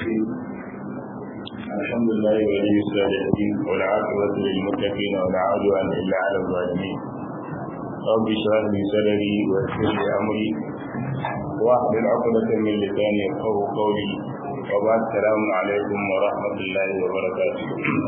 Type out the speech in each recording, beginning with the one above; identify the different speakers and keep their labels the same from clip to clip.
Speaker 1: الرحيم الحمد لله ولي الصالحين والعاقبة للمتقين ولا عدوان إلا على الظالمين رب اشرح لي صدري ويسر لي أمري واحلل عقدة من لساني يفقهوا قولي وبعد السلام عليكم ورحمة الله وبركاته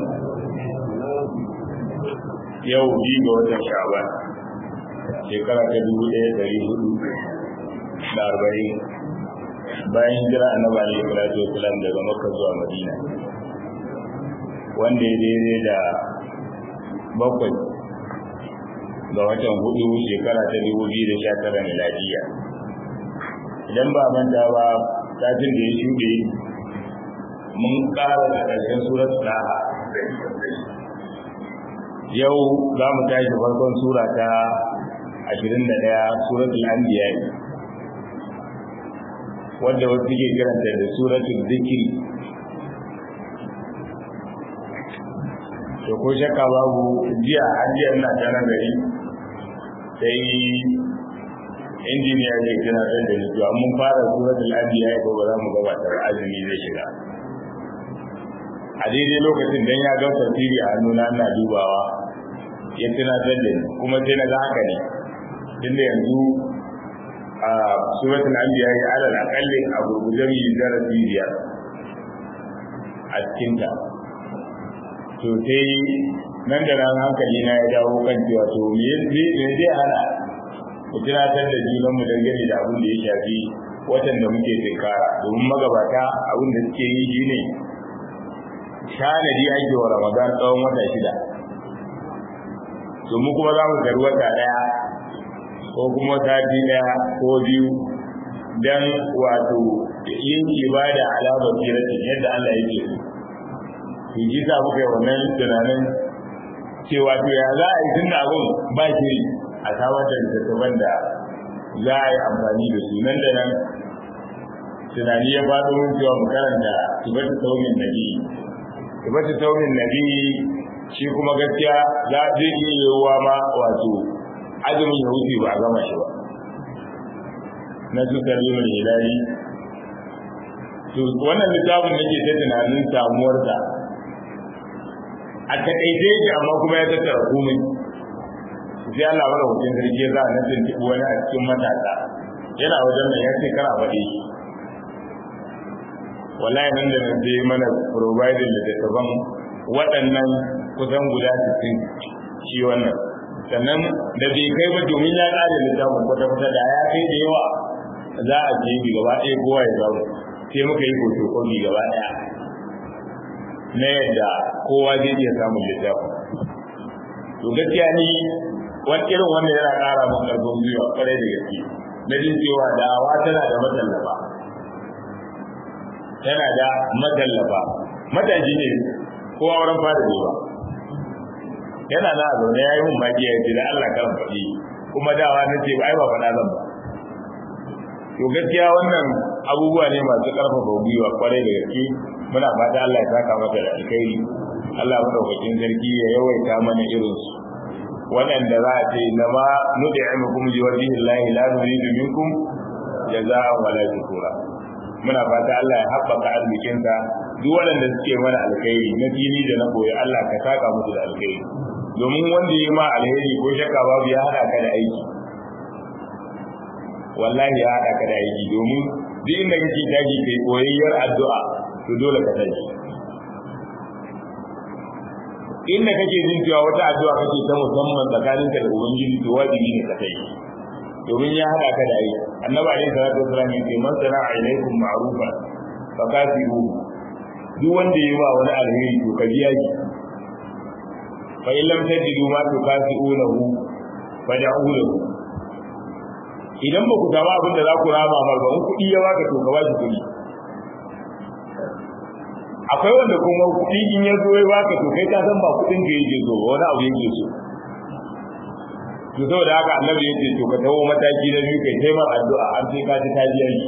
Speaker 1: yau bi ga watan sha'ban shekara ta dubu ɗaya ɗari hudu da arba'in bayan jira annabi alaihi salatu wasalam daga makka zuwa madina wanda ya daidai da bakwai ga watan hudu shekara ta dubu biyu da sha tara miladiya idan ba manta ba satin da ya shuɗe mun ƙara da ƙarshen surat ɗaha yau za mu tashi farkon sura ta ashirin da ɗaya suratul anbiya wadda wasu ke kiranta da suratul zikiri to ko shakka babu jiya an jiya ina ta nan gari sai injiniya ke kira ɗan da zuwa mun fara suratul anbiya ko ba za mu gabatar azumi zai shiga a daidai lokacin dan ya ga tafsiri a hannuna ina dubawa ya tunatar da ni kuma sai na ga haka ne tunda yanzu a suratul anbiya ya alal aqalli a gurguje mi darasi biyar a cikin ta to sai nan da nan hankali na ya dawo kan cewa to me me zai hana mu tunatar da junan mu dangane da abin da ya shafi watan da muke tinkara domin magabata abin da suke yi shine shanadi ake wa ramadan tsawon wata shida domin kuma za mu gari wata ɗaya ko kuma sati ɗaya ko biyu don wato yin ibada alamar kiratin yadda Allah yake so. Ki ji sa muka yi wannan tunanin cewa to ya za a yi tun da abin ba shi a samar da littattafan da za a yi amfani da su nan da nan tunani ya faɗo mun cewa mu karanta tibata saumin nabi tibata saumin nabi shi kuma gaskiya za zai iya yiwuwa ma wato azumin ya wuce ba a gama shi ba na su salimin hilali to wannan littafin nake ta tunanin samuwarsa a taƙaice yake amma kuma ya tattara komai sai Allah mara hutun sarki za a nasin tibu wani a cikin matasa yana wajen nan ya ce kara faɗi wallahi nan da nan sai mana provided littattafan waɗannan kusan guda 60 shi wannan sannan da bai kai ba domin ya ƙare littafin kwata-kwata da ya kai da yawa za a je bi gaba ɗaya kowa ya zaune sai muka yi hoto komi gaba ɗaya na yadda kowa zai iya samun littafin to gaskiya ni wani irin wanda yana ƙara min ƙarfin gwiwa ƙwarai da gaske na jin cewa da'awa tana da matallafa tana da matallafa mataji ne ko auren fara ne ba yana na zaune ya yi mun maki ya ce da Allah karan faɗi kuma dawa na ce ai ba faɗa zan ba to gaskiya wannan abubuwa ne masu ƙarfafa gwiwa kwarai da gaske muna fata Allah ya saka mata da alkhairi Allah madaukakin sarki ya yawaita mana irin su waɗanda za a ce na ma nud'imukum li wajhi Allah la nuridu minkum jazaa'an wala shukura muna fata Allah ya haɓaka arzikinsa duk waɗanda suke mana alkhairi na fili da na koyi Allah ka saka musu da alkhairi domin wanda yi ma alheri ko shakka babu ya haɗa ka da aiki wallahi ya haɗa ka da aiki domin duk inda kake tashi kai koyayyar addu'a to dole ka tashi inda kake jin cewa wata addu'a kake ta musamman tsakaninka da ubangiji to wajibi ne ka tashi domin ya haɗa ka da aiki annabi alaihi salatu wasallam yace man sana'a ilaikum ma'rufa fa kafiru duk wanda yayi ma wani alheri to ka biya shi fa in lam tajidu ma tukafi'unahu fad'u lahu idan ba ku samu abin da za ku rama ba ba in kuɗi ya baka to ka bashi kuɗi akwai wanda kuma kuɗi in ya zo ya baka to kai ka san ba kuɗin ka yake so wani abu yake so to saboda haka annabi yace to ka tawo mataki na biyu kai taimar addu'a har sai ka ji ta biya shi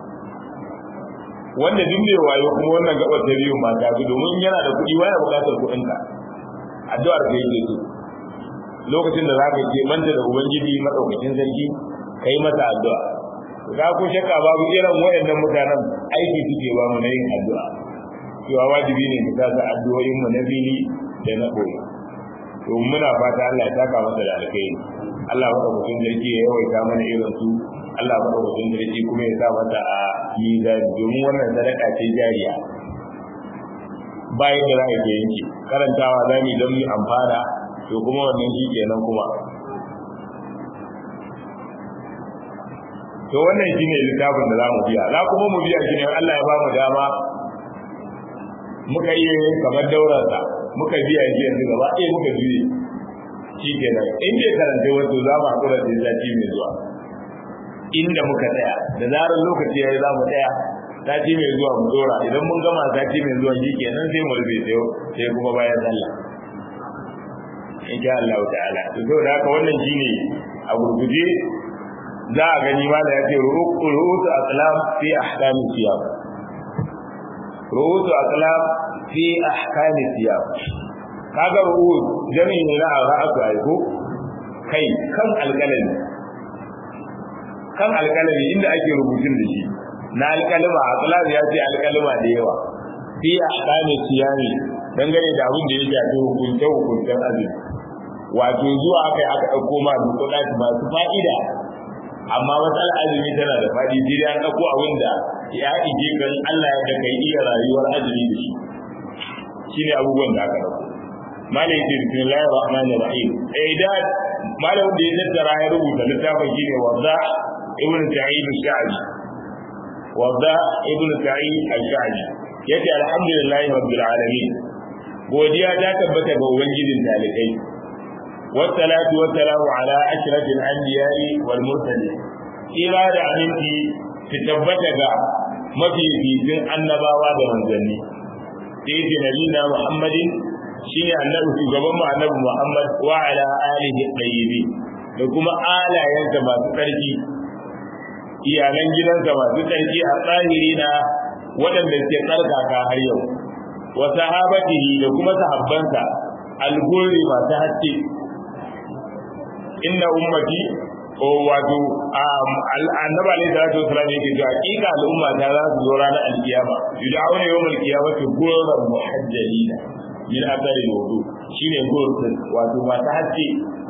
Speaker 1: wanda duk mai wayo kuma wannan gabar ta biyu ma ta bi domin yana da kuɗi waya buƙatar kuɗin ka addu'ar ka yake so lokacin da zaka ke manta da ubangiji madaukakin sarki kai masa addu'a ga ko shakka babu irin wayannan mutanen aiki suke ba mu na yin addu'a cewa wajibi ne mu sa addu'o'in mu na fili da na koyi to muna fata Allah ya taka masa da alkhairi Allah ya mutum sarki ya yawaita mana irin su Allah ya mutum sarki kuma ya sa mata a mizani domin wannan sadaka ce jariya bayan da za a ke yanki karantawa za mu don mu amfana to kuma wannan shi kenan kuma to wannan shi ne littafin da za mu biya za kuma mu biya shi ne Allah ya ba mu dama muka iya kamar daurarsa muka biya shi yanzu gaba ɗaya muka juye shi kenan in bai karanta wato za mu haƙura da sati mai zuwa inda muka tsaya da zarar lokaci ya yi za mu tsaya sati mai zuwa mu dora idan mun gama sati mai zuwa shi kenan sai mu rufe sai sai kuma bayan sallah insha Allah ta'ala to saboda haka wannan shine a gurguje za a gani ma da yace ru'usu aqlam fi ahkam siyam ru'usu aqlam fi ahkam siyam kaga ru'us jami'i ne na ra'atu ai ko kai kan alƙalami kan alƙalami inda ake rubutun da shi na alƙalima aqlam ya ce alƙalima da yawa fi ahkam siyam dangane da abin da ya shafi hukunce hukuncen azumi wato zuwa kai aka ɗauko ma dukkan masu fa'ida amma matsalar azumi tana da faɗi jiri an ɗauko abin da ya ije kan Allah ya da kai iya rayuwar azumi da shi shine abubuwan da aka ɗauko malai ce bismillahir rahmanir rahim eh da malam da ya tattara ya rubuta littafin shine wadda ibn sa'id al-sha'bi wadda ibn sa'id al-sha'bi yace alhamdulillahi rabbil alamin godiya ta tabbata ga ubangijin talibai والصلاة والسلام على أشرف الأنبياء والمرسلين إلى دعمتي تتبتك ما في في النبوة والمنزلين سيد نبينا محمد شيء النبي شغبان النبي محمد وعلى آله الطيبين لكم آلا ينسى تركي iyalan gidansa masu tsarki a tsahirina waɗanda suke tsarkaka har yau wa sahabatihi da kuma sahabbansa alguri masu haske inna ummati ko wato annabi alaihi salatu wasallam yake cewa hakika al'umma ta za su zo ranar alkiyama yud'auna yawm alqiyamati ghurran muhajjalina min athari alwudu shine ghurran wato masu haske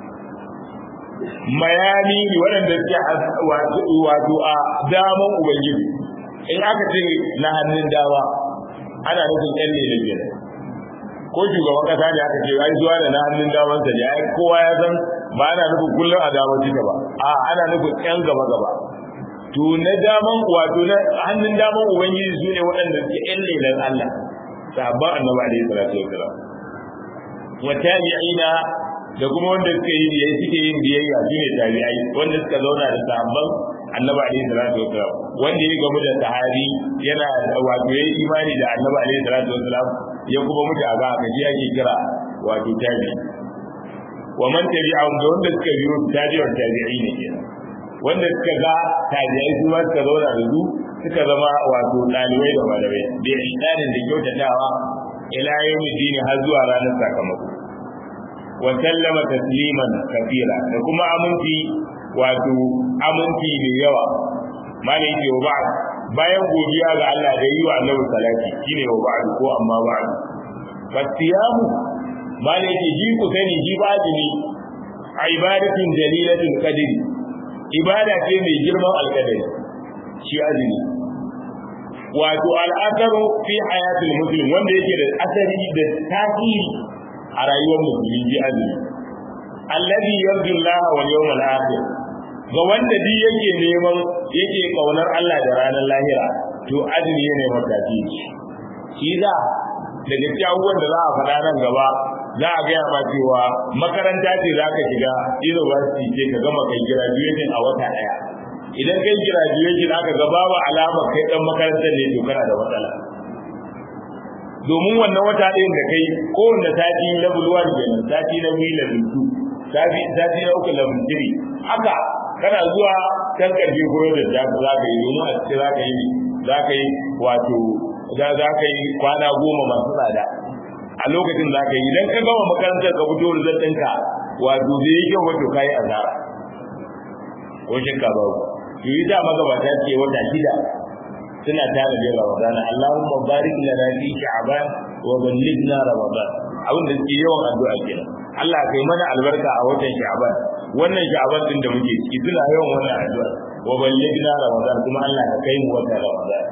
Speaker 1: mayani waɗanda suke wato a daman ubangiji in aka ce na hannun dama ana nufin ƴan ne da biyar ko shugaban kasa ne aka ce ai zuwa da na hannun daman sa ne ai kowa ya san ba ana nufin kullum a daman cika ba a ana nufin ƴan gaba gaba to na daman wato na hannun daman ubangiji su ne waɗanda suke ƴan lelan Allah sahabban annabi alaihi salatu wasalam wa tabi'ina da kuma wanda suka yi biyayya suke yin biyayya su ne tabi'ai wanda suka zauna da sahabban annabi alaihi salatu wasalam wanda ya gamu da sahabi yana wato yayi imani da annabi alaihi salatu wasalam ya kuma mutu a ga gaji ake kira wato tabi wa man tabi'ahum da wanda suka biyo tabi'ar tabi'i ne kenan wanda suka ga tabi'ai su ma suka zauna da su suka zama wato dalibai da malamai da ihsanin da kyautatawa ila yawmi dini har zuwa ranar sakamako wa sallama tasliman kafira da kuma aminci wato aminci mai yawa malai yake wa ba'd bayan godiya ga Allah da yi wa Annabi salati shine wa ba'd ko amma ba'd fasiyamu malai yake ji ku sani ji ba jini ibadatun jalilatul qadri ibada ce mai girman alqadari shi azumi wato al'asaru fi hayatul muslim wanda yake da asari da tasiri a rayuwar musulmi ji azumi alladhi yarju Allah wal yawmal akhir ga wanda duk yake neman yake kaunar Allah da ranar lahira to azumi ne mataki shi za daga cikin abubuwan da za a faɗa nan gaba za a gaya ma cewa makaranta ce za ka shiga university ce ka gama kai graduation a wata ɗaya idan kai graduation aka ga babu alamar kai dan makarantar ne to kana da matsala domin wannan wata ɗayan da kai kowanne sati level 1 kenan sati na biyu level 2 sati sati na uku level 3 haka kana zuwa kan karfe koyo da za ka yi domin a cikin za ka yi za ka yi wato za ka yi kwana goma masu tsada a lokacin za ka yi idan ka gama makarantar ka fito da ɗinka wato zai yi kyau wato ka yi asara ko shakka babu to yi da magabata ce wata shida suna tare da Ramadan Allahumma barik lana fi sha'ban wa ballighna Ramadan abin da suke yawan addu'a kenan Allah kai mana albarka a watan sha'ban wannan sha'ban din da muke ciki suna yawan wannan addu'a wa ballighna Ramadan kuma Allah ka kai mu watan Ramadan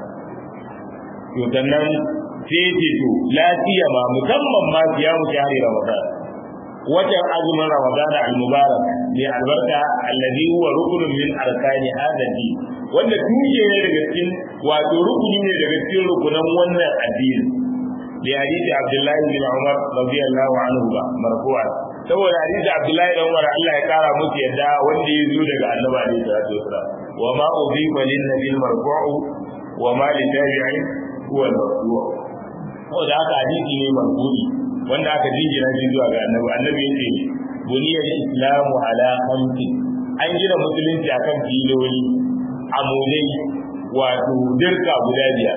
Speaker 1: to sannan sai ce to lafiya ma musamman ma siyamu shahri Ramadan watan azumin Ramadan al-mubarak bi albarka alladhi huwa rukunun min arkani hadha din wanda tushe ne daga cikin wato rukuni ne daga cikin rukunan wannan addini da hadisi Abdullahi bin Umar radiyallahu anhu ba marfu'a saboda hadisi Abdullahi bin Umar Allah ya kara musu yadda wanda ya zo daga Annabi alaihi salatu wasallam wa ma udhiba lin nabiy marfu'u wa ma li tabi'in huwa al-marfu' saboda haka hadisi ne marfu'i wanda aka jingina shi zuwa ga Annabi Annabi yace buniyar islamu ala khamsi an gina musulunci akan filoli amulai wato dirka guda biyar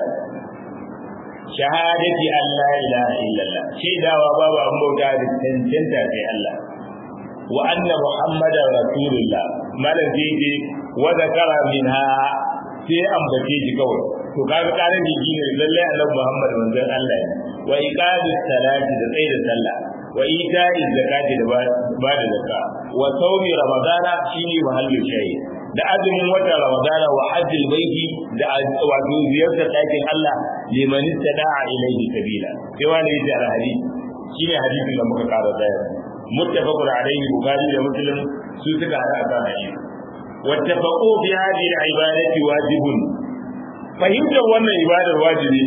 Speaker 1: shahadati an la ilaha illallah shaidawa babu an bauta da cancanta sai Allah wa anna muhammadar rasulullah malam sai ce wa zakara minha sai ambace shi kawai to kaga karin jiki ne lalle annabi muhammad manzon Allah ne wa iqamis salati da tsayi da sallah wa ita'i zakati da ba da zakka wa sawmi ramadana shine mahallin shayi da azumin watan ramadana wa hajjil baiti da wato ziyartar ɗakin Allah liman istada'a ilayhi sabila sai wani yace al-hadith shine hadisin da muka kara daya muttafaqun alayhi bukhari da muslim su suka hada akan hadisi wattafaqu fi hadhihi al-ibadati wajibun fahimtar wannan ibadar wajibi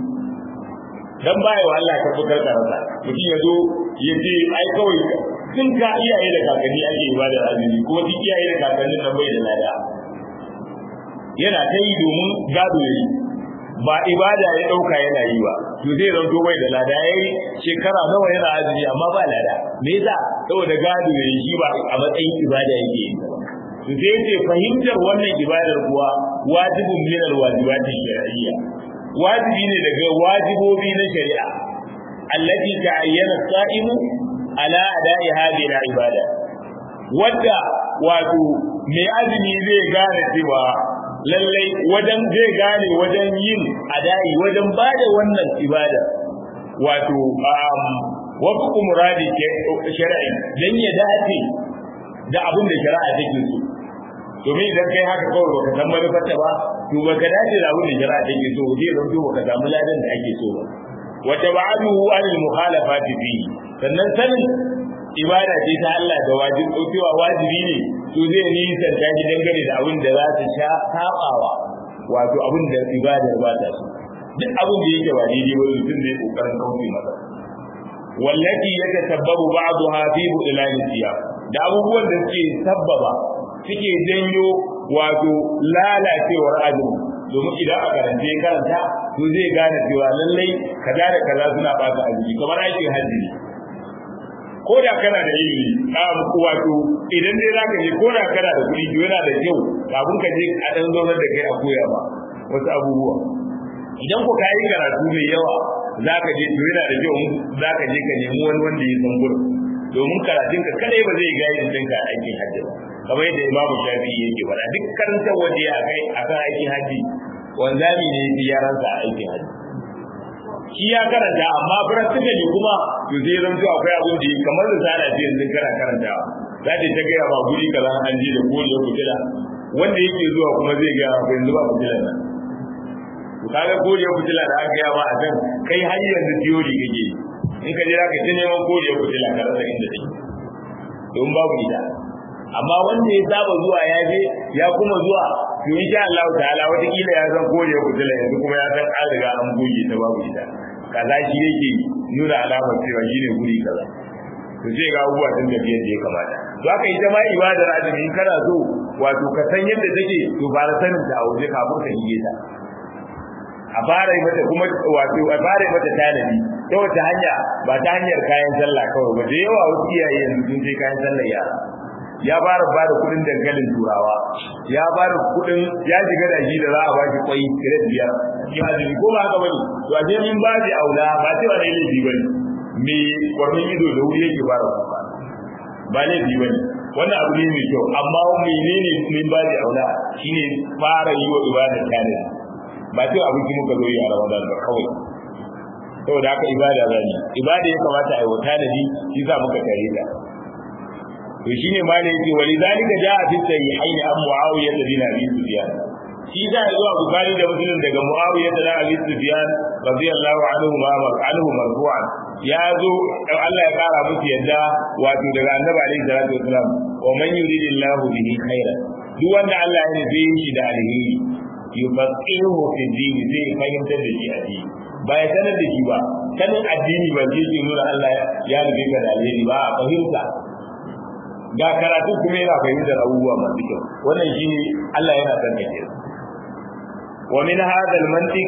Speaker 1: dan baya wa Allah tabbatar da rasa mutum ya zo ya ce ai kawai tun ka iyaye da kakanni ake ibadar azumi ko duk iyaye da kakannin nan bai da lada yana ta yi domin gado ya yi ba ibada ya ɗauka yana yi ba to zai zanto bai da lada ya yi shekara nawa yana azumi amma ba lada me yasa saboda gado ya yi shi ba a matsayin ibada yake yi to sai ce fahimtar wannan ibadar kuwa wajibun min alwajibati shar'iyya wajibi ne daga wajibobi na shari'a allati ta'ayyana sa'imu ala ada'i hadhihi al-ibada wadda wato mai azumi zai gane cewa lallai wajen zai gane wajen yin ada'i wajen bada wannan ibada wato wasu muradi shari'i dan ya dace da abin da shari'a take so domin idan kai haka kawai baka san manufarta ba to baka dace da abin da shari'a take so zai zanto baka samu ladan da ake so ba wa tab'aduhu anil mukhalafati fi sannan sanin ibada ce ta Allah da wajibi cewa wajibi ne to zai nisan ta shi dangane da abin da za ta sha sabawa wato abin da ibadar ba ta so duk abin da yake ba daidai ba mutum zai kokarin kauce masa wallati yatasabbabu ba'daha fi budlan siyam da abubuwan da suke sabbaba suke janyo wato lalacewar azumi domin idan a karance karanta to zai gane cewa lallai kaza da kaza suna bata azumi kamar aikin hajji ne ko da kana da ilimi a wato idan dai zaka je ko da kana da kuɗi to yana da kyau kafin ka je a dan zaunar da kai a koya ba wasu abubuwa idan ko ka yi karatu mai yawa zaka je to yana da kyau zaka je ka nemi wani wanda ya san gurin domin karatunka kadai ba zai gaya ɗinka a aikin hajji ba kamar yadda imamu shafi'i yake faɗa duk karantar waje a kai a kan aikin hajji wanzami ne ya yaransa a aikin hajji shi ya karanta amma practically kuma to zai zanto akwai abin da kamar da sana ce yanzu kana karantawa za ta ta gaya ba guri kaza an je da koriya fitila wanda yake zuwa kuma zai gaya ba yanzu ba fitila nan to kaga koriya fitila da aka gaya ba a can kai har yanzu theory kake in ka je za ka ta neman koriya fitila ka rasa inda take don babu ita amma wanda ya saba zuwa ya je ya kuma zuwa to insha Allah ta'ala wata kila ya san kore kutula yanzu kuma ya san an riga an goge ta babu ita kaza shi yake nuna alamar cewa shine guri kaza to sai ga abubuwa sun da yadda ya kamata to haka ita ma ibadar azumi kana so wato ka san yadda take to fara sanin ta a waje kafin ka shige ta a fara mata kuma wato a fara mata tanadi ta wata hanya ba ta hanyar kayan sallah kawai ba da yawa wasu iyaye yanzu sun je kayan sallah yara ya fara ba da kudin dankalin turawa ya fara kudin ya shiga da shi da za a baki kwai kiret biyar ya azumi ko ba haka bane to a min ba da aula ba cewa ne laifi bane me kwarmin ido da wuri yake fara kuka ba laifi bane wannan abu ne mai kyau amma menene min ba da aula shine fara yi wa ibada tare ba sai abinci muka zo yi a Ramadan ba kawai saboda haka ibada zani ibada ya kamata a yi wata da ni shi za muka tare da to shine ma da yake wali zalika jaa fi sahihain an muawiya bin abi sufyan shi da zuwa bukhari da muslim daga muawiya da abi sufyan radiyallahu anhu ma anhu marfu'an ya zo Allah ya kara musu yadda wato daga annabi alaihi salatu wasalam wa man yuridillahu bihi khairan duk wanda Allah ya nufi shi da alheri yufaqihu fi din zai fahimtar da shi addini ba ya sanar da shi ba sanin addini ba zai ke nuna Allah ya nufi ka da alheri ba a fahimta ga karatu kuma yana fahimtar abubuwa masu kyau wannan shine Allah yana son ka kenan wa min hadha al-mantiq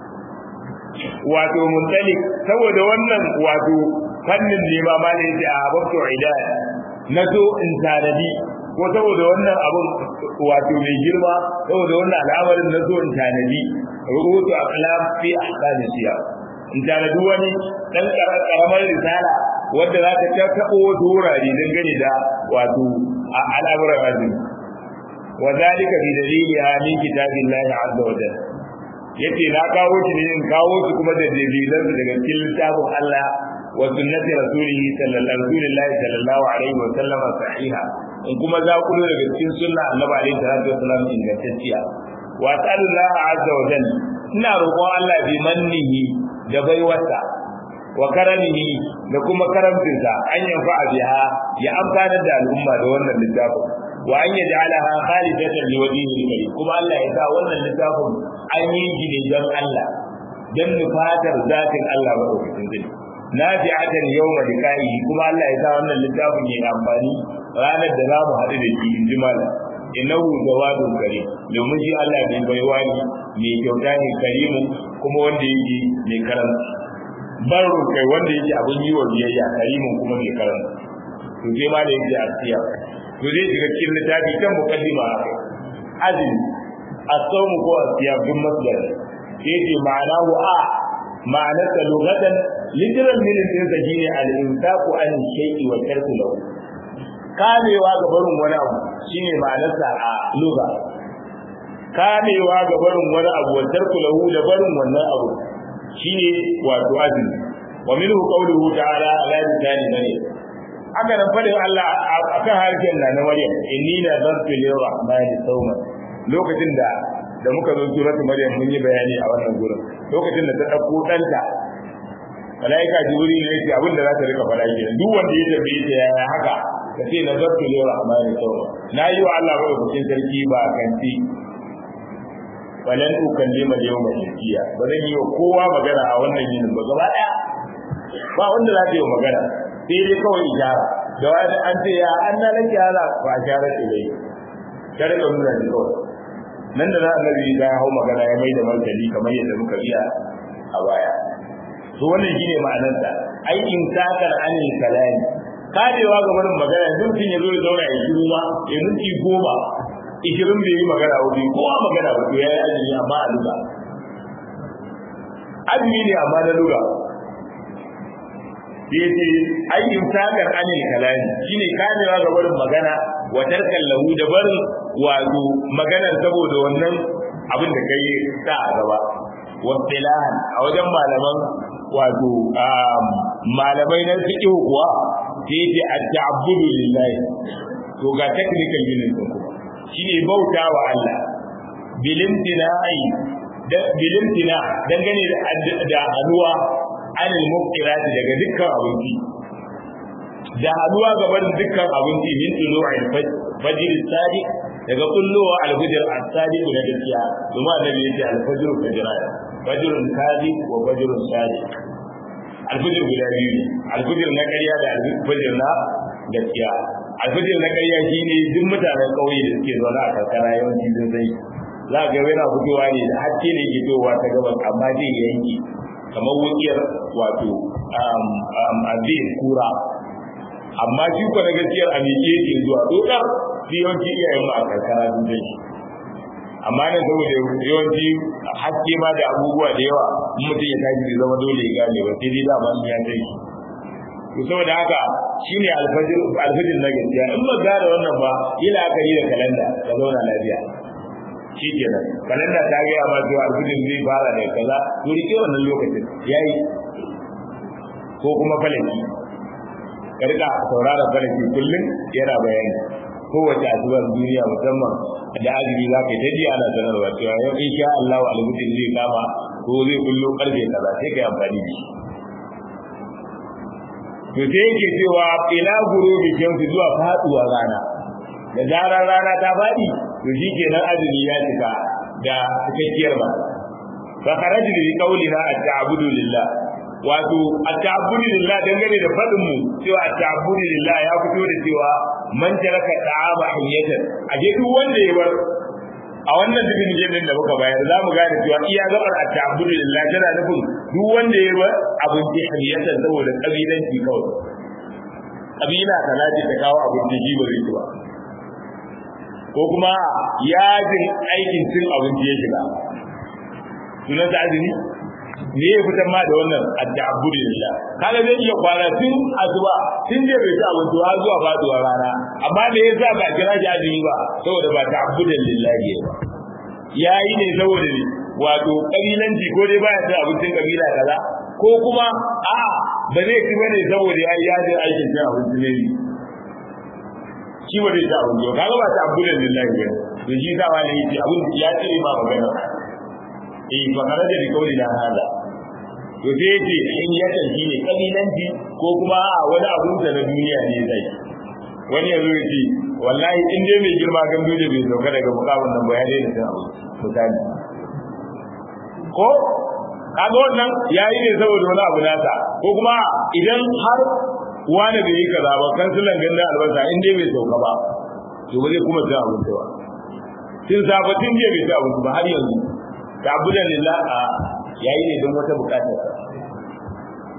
Speaker 1: wato muntalik saboda wannan wato fannin ne ma ma ne a babto idaya na so in tanadi ko saboda wannan abun wato mai girma saboda wannan al'amarin na so in tanadi rubutu aqlam fi ahkam siya in tanadi wani dan karamar risala wanda za ta tabo wasu wurare dangane da wato al'amuran azumi wa zalika bi daliliha min kitabillahi azza wa jalla yace na kawo shi ne in kawo su kuma da dalilan su daga cikin littafin Allah wa sunnati rasulihi sallallahu sallallahu alaihi wa sallam sahiha in kuma za ku daga cikin sunna annabi alaihi salatu wa sallam ingantacciya wa sallallahu azza wa jalla ina roƙon Allah bi mannihi da baiwarsa wa karamihi da kuma karamcinsa an yanfa biha ya amfanar da al'umma da wannan littafin wa an yaj'alaha khalidatan liwajhihi karim kuma Allah ya sa wannan littafin an yi shi ne don Allah don nufatar zatin Allah ba ɗaukacin zai nafi'atan yawma liqa'i kuma Allah ya sa wannan littafin ya amfani ranar da za mu haɗu da shi in ji malam innahu jawadun karim domin shi Allah bai baiwa ne mai kyauta ne karimin kuma wanda yake mai karamci baro kai wanda yake abin yi wa biyayya karimin kuma mai karamci to sai ma da yake asiya to zai shiga cikin littafi kan mukaddima azumi الصوم هو الصيام bin masdar yace ma'ana wa a ma'anar ta lugatan literal meaning din sa shine al-infaqu an shay'i wa tarku lahu kamewa ga barin wani abu shine ma'anar sa a lugha kamewa ga barin wani abu wa tarku lahu da barin wannan abu shine wato azumi wa minhu qawluhu ta'ala ala lisani maryam haka nan fadin Allah akan harshen na Maryam inni la zartu lir-rahmani sawman lokacin da da muka zo suratu maryam mun yi bayani a wannan gurin lokacin da ta dauko danta malaika jibril ne yake abin da za ta rika fara kenan duk wanda ya tambaye ta yaya haka ka ce nazartu li rahmani sawma na yi wa Allah madaukakin sarki ba kanti walan ukallima yawma insiya ba zan yi wa kowa magana a wannan yinin ba gaba daya ba wanda za ta yi wa magana sai dai kawai ijara da wani an ce ya an na lake hala ba a shara ce dai ta rika nuna ni kawai nan da na annabi ya hau magana ya mai da martani kamar yadda muka biya a baya to wannan shine ma'anarsa ai in takar anil kalami kadewa ga barin magana duk sun yazo ya zauna ya shiru ma ya minti goma ishirin bai yi magana ba bai kowa magana ba to yayi azumi amma a luga azumi ne amma na luga yace ai in takar anil kalami shine kadewa ga barin magana wa tarkan lahu da barin wato maganar saboda wannan abin da kai sa a gaba wasilahan a wajen malaman wato malamai na fiqh kuwa sai ce at-ta'abbudu lillahi to ga technical unit din kuma shine bauta wa Allah bilimtina'i da bilimtina dangane da haluwa anil muftirati daga dukkan abinci da haduwa gaban dukkan abinci min tulu'il fajr sadiq daga kullowa al-fajr as-sadiq na gaskiya kuma annabi yace al-fajr fajran fajrun kadhib wa fajrun sadiq al-fajr guda biyu ne al-fajr na ƙarya da al-fajr na gaskiya al-fajr na ƙarya shine duk mutanen ƙauye da suke zaune a karkara yawanci sun sai za ga yana fitowa ne da hakke ne ke fitowa ta gabas amma zai yanki kamar wukiyar wato abin kura amma shi ko na gaskiyar a miƙe yake zuwa dokar shi yawanci iyayen mu a karkara sun dai amma nan saboda yawanci haske ma da abubuwa da yawa in mutum ya tashi zai zama dole ya gane ba sai dai dama in ya dai to saboda haka shine alfajir alfajir na gaskiya in ba gane wannan ba ila aka yi da kalanda ka zauna lafiya shi kenan kalanda ta gaya ma cewa alfajir zai fara da kaza to rike wannan lokacin yayi ko kuma falaki ka rika saurara falaki kullum yana bayani kowace asubar duniya musamman da azumi za ka yi ta ji ana sanarwa cewa yau in sha Allah alfajir zai kama ko zai kullo karfe kaza sai ka yi amfani da shi to sai yake cewa ila gurubi shamsi zuwa faduwa rana da zarar rana ta fadi to shikenan azumi ya cika da cikakkiyar ba fa kharaju bi qawlina at-ta'budu lillah wato at-ta'budu lillah dangane da fadin mu cewa at-ta'budu lillah ya fito da cewa man taraka ta'ama hiyatan aje duk wanda ya bar a wannan dubin jinin da muka bayar za mu gane cewa iya gabar at-ta'budu lillah tana nufin duk wanda ya bar abinci hanyatan saboda kabilanci kawai kabila kaza ce ta kawo abinci ji ba zai ci ba ko kuma yajin aikin cin abinci ya shiga sunan ta azumi me ya fitar ma da wannan at-ta'budu lillah kaga zai iya kwana tun azuba tun da bai ci abinci har zuwa faduwar rana amma me yasa ba kira shi azumi ba saboda ba ta'budan lillahi ba yayi ne saboda ne wato kabilanci ko dai baya cin abincin kabila kaza ko kuma a ba zai ci bane saboda ya yi yajin aikin cin abinci ne shi ba zai ci abinci ba kaga ba ta'budan lillahi ba to shi sa wani yace abin ya ce ma magana eh fa kana da rikauli da hada to sai yace in ya tanci ne kabilanci ko kuma a wani abun da na duniya ne zai wani yanzu yace wallahi in dai mai girma gandu da bai sauka daga mukamin nan ba ya daina cin abu misali ko kaga wannan yayi ne saboda wani abu nasa ko kuma idan har wani bai yi kaza ba kansulan ganda albasa in dai bai sauka ba to ba zai kuma cin abinci ba tun sabatin jiya bai ci abinci ba har yanzu ta abudan lillah a yayi ne don wata bukatar to sai ce a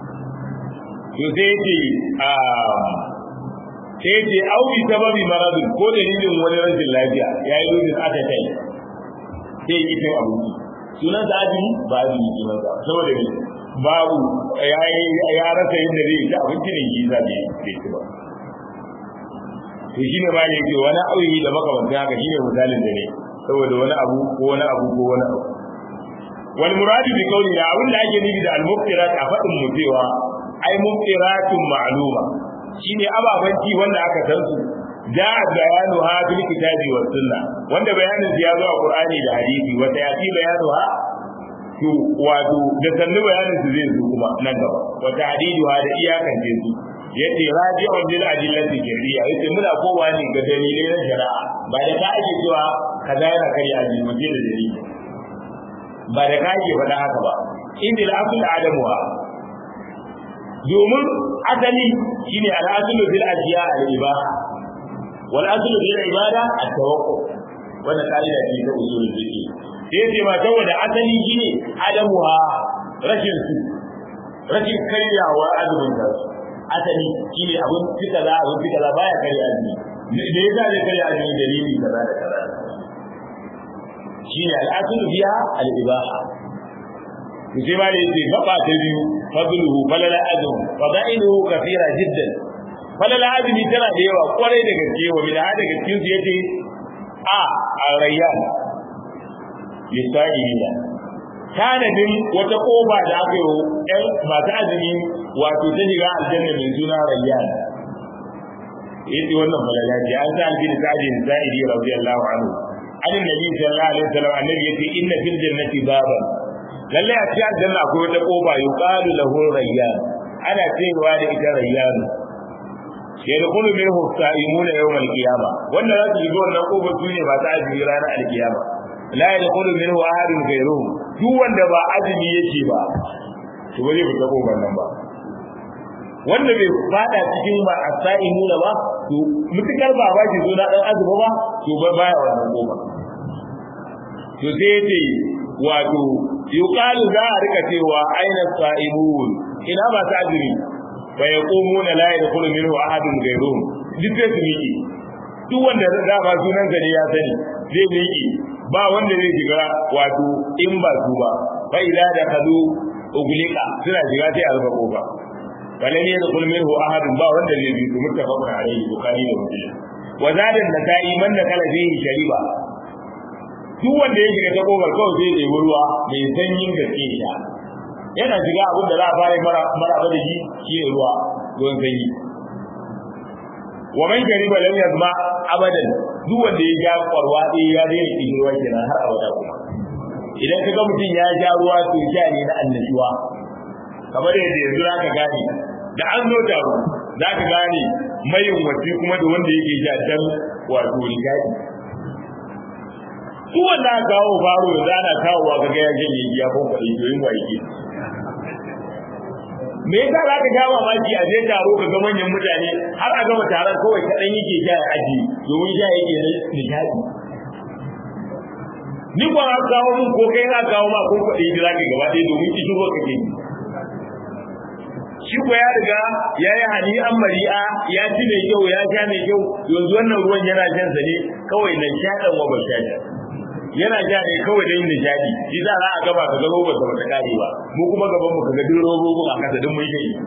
Speaker 1: sai ce au bi sababi maradin ko dalilin wani rashin lafiya yayi lodin aka kai sai yi cin abinci sunan sa azumi ba azumi ke masa saboda ne babu ya ya rasa yadda zai ci abinci ne yi za bai ci ba to shi ne ma ne ke wani auyi da makamantan haka shi ne misalin da ne saboda wani abu ko wani abu ko wani abu wal muradu bi qawli ya abin da ake nufi da al muftirat a fadin mu cewa ai muftiratun ma'luma shine ababanci wanda aka san su da bayanu ha bil kitabi was sunna wanda bayanin ya zo a qur'ani da hadisi wata yati bayanu ha to wato da sannu bayanin su zai zo kuma nan gaba wata hadisi ha da iyakan su yace raji'un lil adillati shari'a yace muna kowa ne ga dalilai na shari'a ba da ka ake cewa kaza yana kai aji mu da dalili ba da ka ake faɗa haka ba inda al-asl adamuha domin asali shine al-aslu fil ashiya al-ibaha wal aslu fil ibada at-tawakkul wannan kaida ce ta usulul fiqh sai yace ma saboda asali shine adamuha rashin su rashin karyawa azumin da asali shine abun fika za abun fika za baya karya azumi da yasa zai karya azumi dalili kaza da kaza shine al-aslu fiha al-ibaha sai ma da yace gaba ta biyu fadluhu falala azum fadailuhu kathira jiddan falala azumi tana da yawa kwarai da gaske wa min hada gaskiya su yace a arayyan lisa'ilina tanadin wata koba da aka yi ɗan masu azumi wato ta shiga aljanna mai suna rayyan yace wannan falala ce an sa albin sa'idin sa'idi radiyallahu anhu an nabi sallallahu alaihi wasallam annabi yace inna fil jannati baban lalle a cikin aljanna akwai wata kofa yuqalu lahu rayyan ana cewa da ita rayyan yadkhulu minhu sa'imuna yawm al-qiyamah wanda za su shiga wannan kofa su ne ba ta azumi ranar al-qiyama la yadkhulu minhu ahadun ghayruhu duk wanda ba azumi yake ba to ba zai fita kofar nan ba wanda bai fada cikin ba as-sa'imuna ba to mutukar ba ba shi zo na dan azumi ba to ba baya wannan kofa to sai yace wato yuqalu za a rika cewa aina sa'imun ina ba ta azumi fa yaqumuna la yadkhulu minhu ahadun ghayruhum duk sai su miƙe duk wanda da ba sunan sa ne ya sani zai miƙe ba wanda zai shiga wato in ba su ba fa idza da kadu uglika suna shiga sai a rufe kofa falam yadkhul minhu ahadun ba wanda zai bi su muttafaqun alayhi bukhari da muslim wa zada an-nasa'i man dakala fihi shariba duk wanda ya shiga ta kofar kawai sai ya ruwa mai sanyin gaske ya yana shiga abin da za a fara mara mara da shi shi ne ruwa ruwan sanyi wa man shariba lam yazma abadan duk wanda ya ja kwarwa ɗaya ya daina cikin ruwa kenan har abada kuma idan ka ga mutum ya ja ruwa to sha ne na annashuwa kamar yadda yanzu za ka gane da an zo taro za ka gane mayin wasi kuma da wanda yake sha dan wato rigadi su wanda aka kawo faro yanzu ana kawowa ka ga ya janye ya kon kwaɗi to yin waye me yasa za ka sha mamaki a je taro ka ga manyan mutane har a gama taron kawai kaɗan yake sha ya aji domin sha yake na nishadi ni kuwa an kawo mun ko kai na kawo ma ko kwaɗi da za ka gaba ɗaya domin ki shigo kake shi ko ya riga ya yi hani an mari'a ya ci mai kyau ya sha mai kyau yanzu wannan ruwan yana shan sa ne kawai na shaɗan wa ba sha yana sha ne kawai don nishadi shi za a gaba ka ga robar da bata kare ba mu kuma gaban mu kaga duk robobin a kasa duk mun shi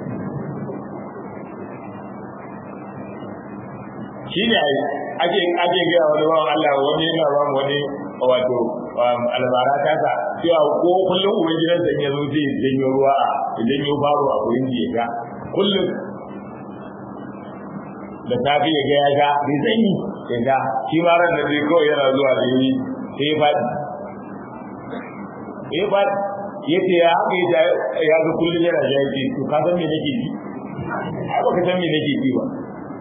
Speaker 1: shi ne ake ake ga wani bawan Allah wani yana ba mu wani wato albara ta sa cewa ko kullum uban gidan sa ya zo zai janyo ruwa a janyo baro a gurin da ya ga kullum da safi ya ga ya ga bai sanyi ya ga shi ma ran da zai kawai yana zuwa da yi sai ya faɗi ya faɗi ya ce ya haka ya ga kullum yana ja yake to ka san me nake ji ai baka san me nake ji ba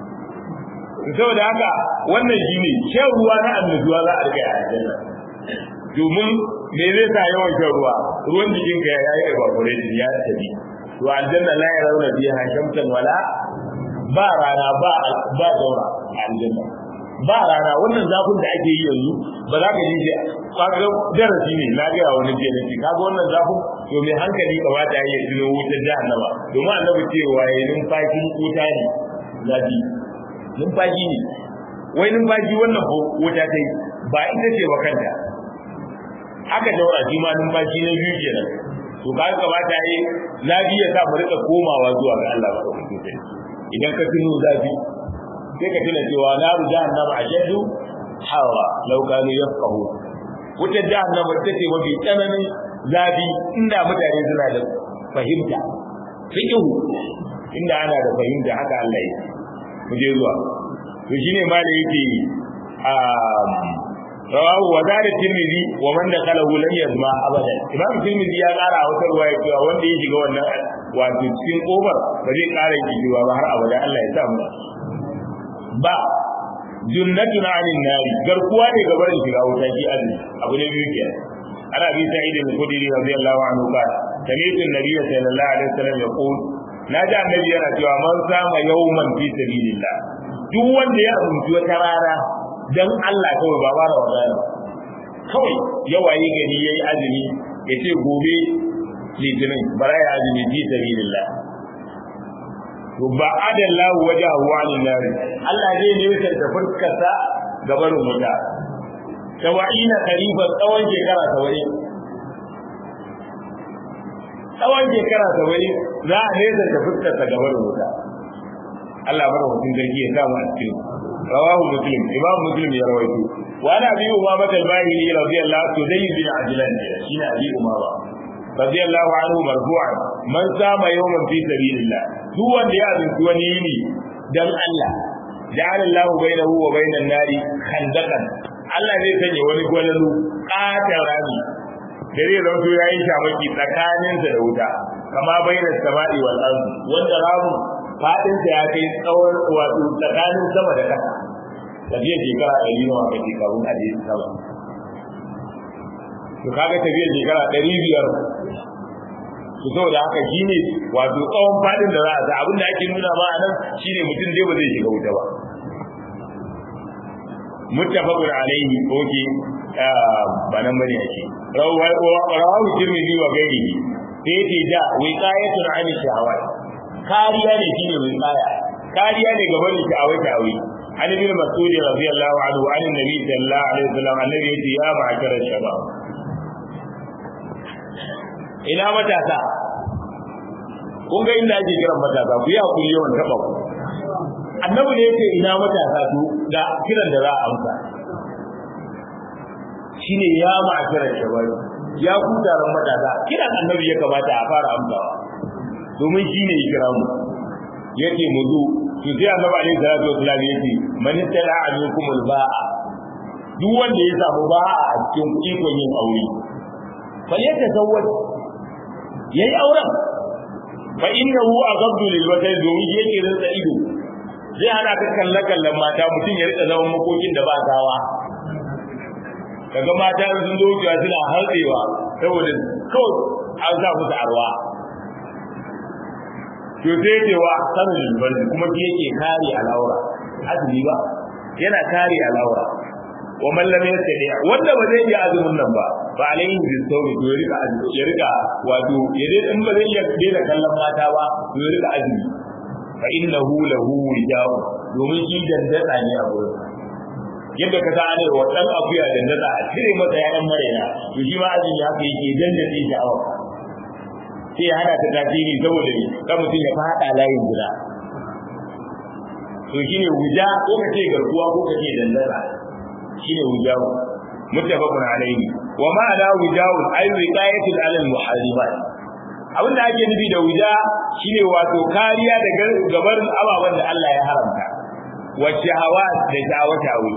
Speaker 1: saboda haka wannan shine shan ruwa na annajuwa za a riga a aljanna domin me zai sa yawan shan ruwa ruwan jikin ka ya yi evaporated ya tafi to aljanna la ya rauna biya shamsan wala ba rana ba ba daura a aljanna ba rana wannan zafin da ake yi yanzu ba za ka ji shi kaga darasi ne na ga wani je ne kaga wannan zafin to mai hankali kamata ya yi tuno wutar jahannama domin annabi cewa yayin numfashin wuta ne zafi numfashi ne wai numfashi wannan wuta ta yi ba ita ce wa kanta haka daura shi ma numfashi na biyu kenan to ka kamata yi zafi ya sa mu rika komawa zuwa ga Allah ba idan ka tuno zafi sai ka tuna cewa naru jahannama ashaddu hawa law kanu yafqahu wutar jahannama ita ce mafi tsananin zafi inda mutane suna da fahimta fiqhu inda ana da fahimta haka Allah ya mu je zuwa to shine malai yake um rawahu wa zada tirmidhi wa man dakhalahu lam yazma abada imam tirmidhi ya kara wata ruwaya cewa wanda ya shiga wannan wato cikin kofar ba zai kara kijiwa ba har abada Allah ya sa mu ba junnatun anin nari garkuwa ne ga barin shiga wuta shi azumi abu ne biyu kenan ana bi sa'id al-khudri radiyallahu anhu ba sami'tu an-nabiy sallallahu alaihi wasallam yaqul na ji annabi yana cewa man sama yawman fi sabilillah duk wanda ya azumci wata rana dan Allah kawai ba bara wadana kawai ya waye gari yayi azumi ya ce gobe litinin bara ya azumi fi sabilillah to ba adallahu wajahu anin nar Allah zai ne wutar da fuskarsa ga barin wuta tawa'ina karifa tsawon shekara tawai tsawon shekara tawai za a nesa da fuskarsa ga barin wuta Allah bar mutum zargi ya samu a cikin rawahu muslim imam muslim ya rawaito wa ana bi umama al-bahili radiyallahu anhu dai bin ajlan shine abi umama radiyallahu anhu marfu'an man sama yawman fi sabilillah duk wanda ya azunci wani yini dan Allah ja'ala Allahu bainahu wa bainan nari khandaqan Allah zai sanya wani gwalalu ƙatar rami da zai zauto ya yi shamaki tsakaninsa da wuta kama bainar sama'i wal ardi wanda ramu fadinsa ya kai tsawon wato tsakanin sama da ƙasa tafiya shekara ɗari nawa kake kafin a je sama to kaga tafiyar shekara ɗari biyar to saboda haka shine wato tsawon fadin da za a sa abin da ake nuna ma nan shine mutum dai ba zai shiga wuta ba muttafaqun alaihi oke ba nan bane ake rawahu tirmidhi wa ghairihi sai ce da wiqayatun an shahawat kariya ne shine wiqaya kariya ne gaban sha'awai sha'awai an ibn mas'ud radiyallahu anhu an annabi sallallahu alaihi wasallam annabi yace ya ma'ashara shabab ina matasa kun ga inda ake kiran matasa ku yi hakuri yawan taba ku annabi ne yake ina matasa to ga kiran da za a amsa shine ya ma'asharar shabari ya ku taron matasa kiran annabi ya kamata a fara amsawa domin shine ya kira mu yake mu zo to sai annabi alaihi salatu wasallam yake man tala alaikum albaa duk wanda ya samu ba'a a cikin ikon yin aure bal ya tazawwaj yayi auren fa innahu aghaddu lil wajhi domin yake rinsa ido zai hana ka kalle kallon mata mutum ya rika zaman makokin da ba gawa kaga mata sun zo wucewa suna harbewa saboda kawai an sa musu arwa to sai ce wa sanin lulbarni kuma shi yake kare alaura azumi ba yana kare alaura wa man lam yastadi wanda ba zai iya azumin nan ba ba alayhi bil sawmi to ya rika ya rika wato ya dai in ba zai iya daina kallon mata ba to ya rika azumi fa innahu lahu wijau domin shi dandada ne a gurin yadda ka gane wa dan akuya dandada a cire masa yayan marena to shi ma azumi haka yake dandade sha'awa sai ya hana ta tasiri saboda ne kan mutum ya fada layin guda to shine wuja ko ka ce garkuwa ko ka ce dandada shine wujawu muttafaqun alayhi wa ma'ana wujawu ay wiqayatul alal muharrimat abin da ake nufi da wuja shine wato kariya daga gabar ababen da Allah ya haramta wa shahawa da shahawa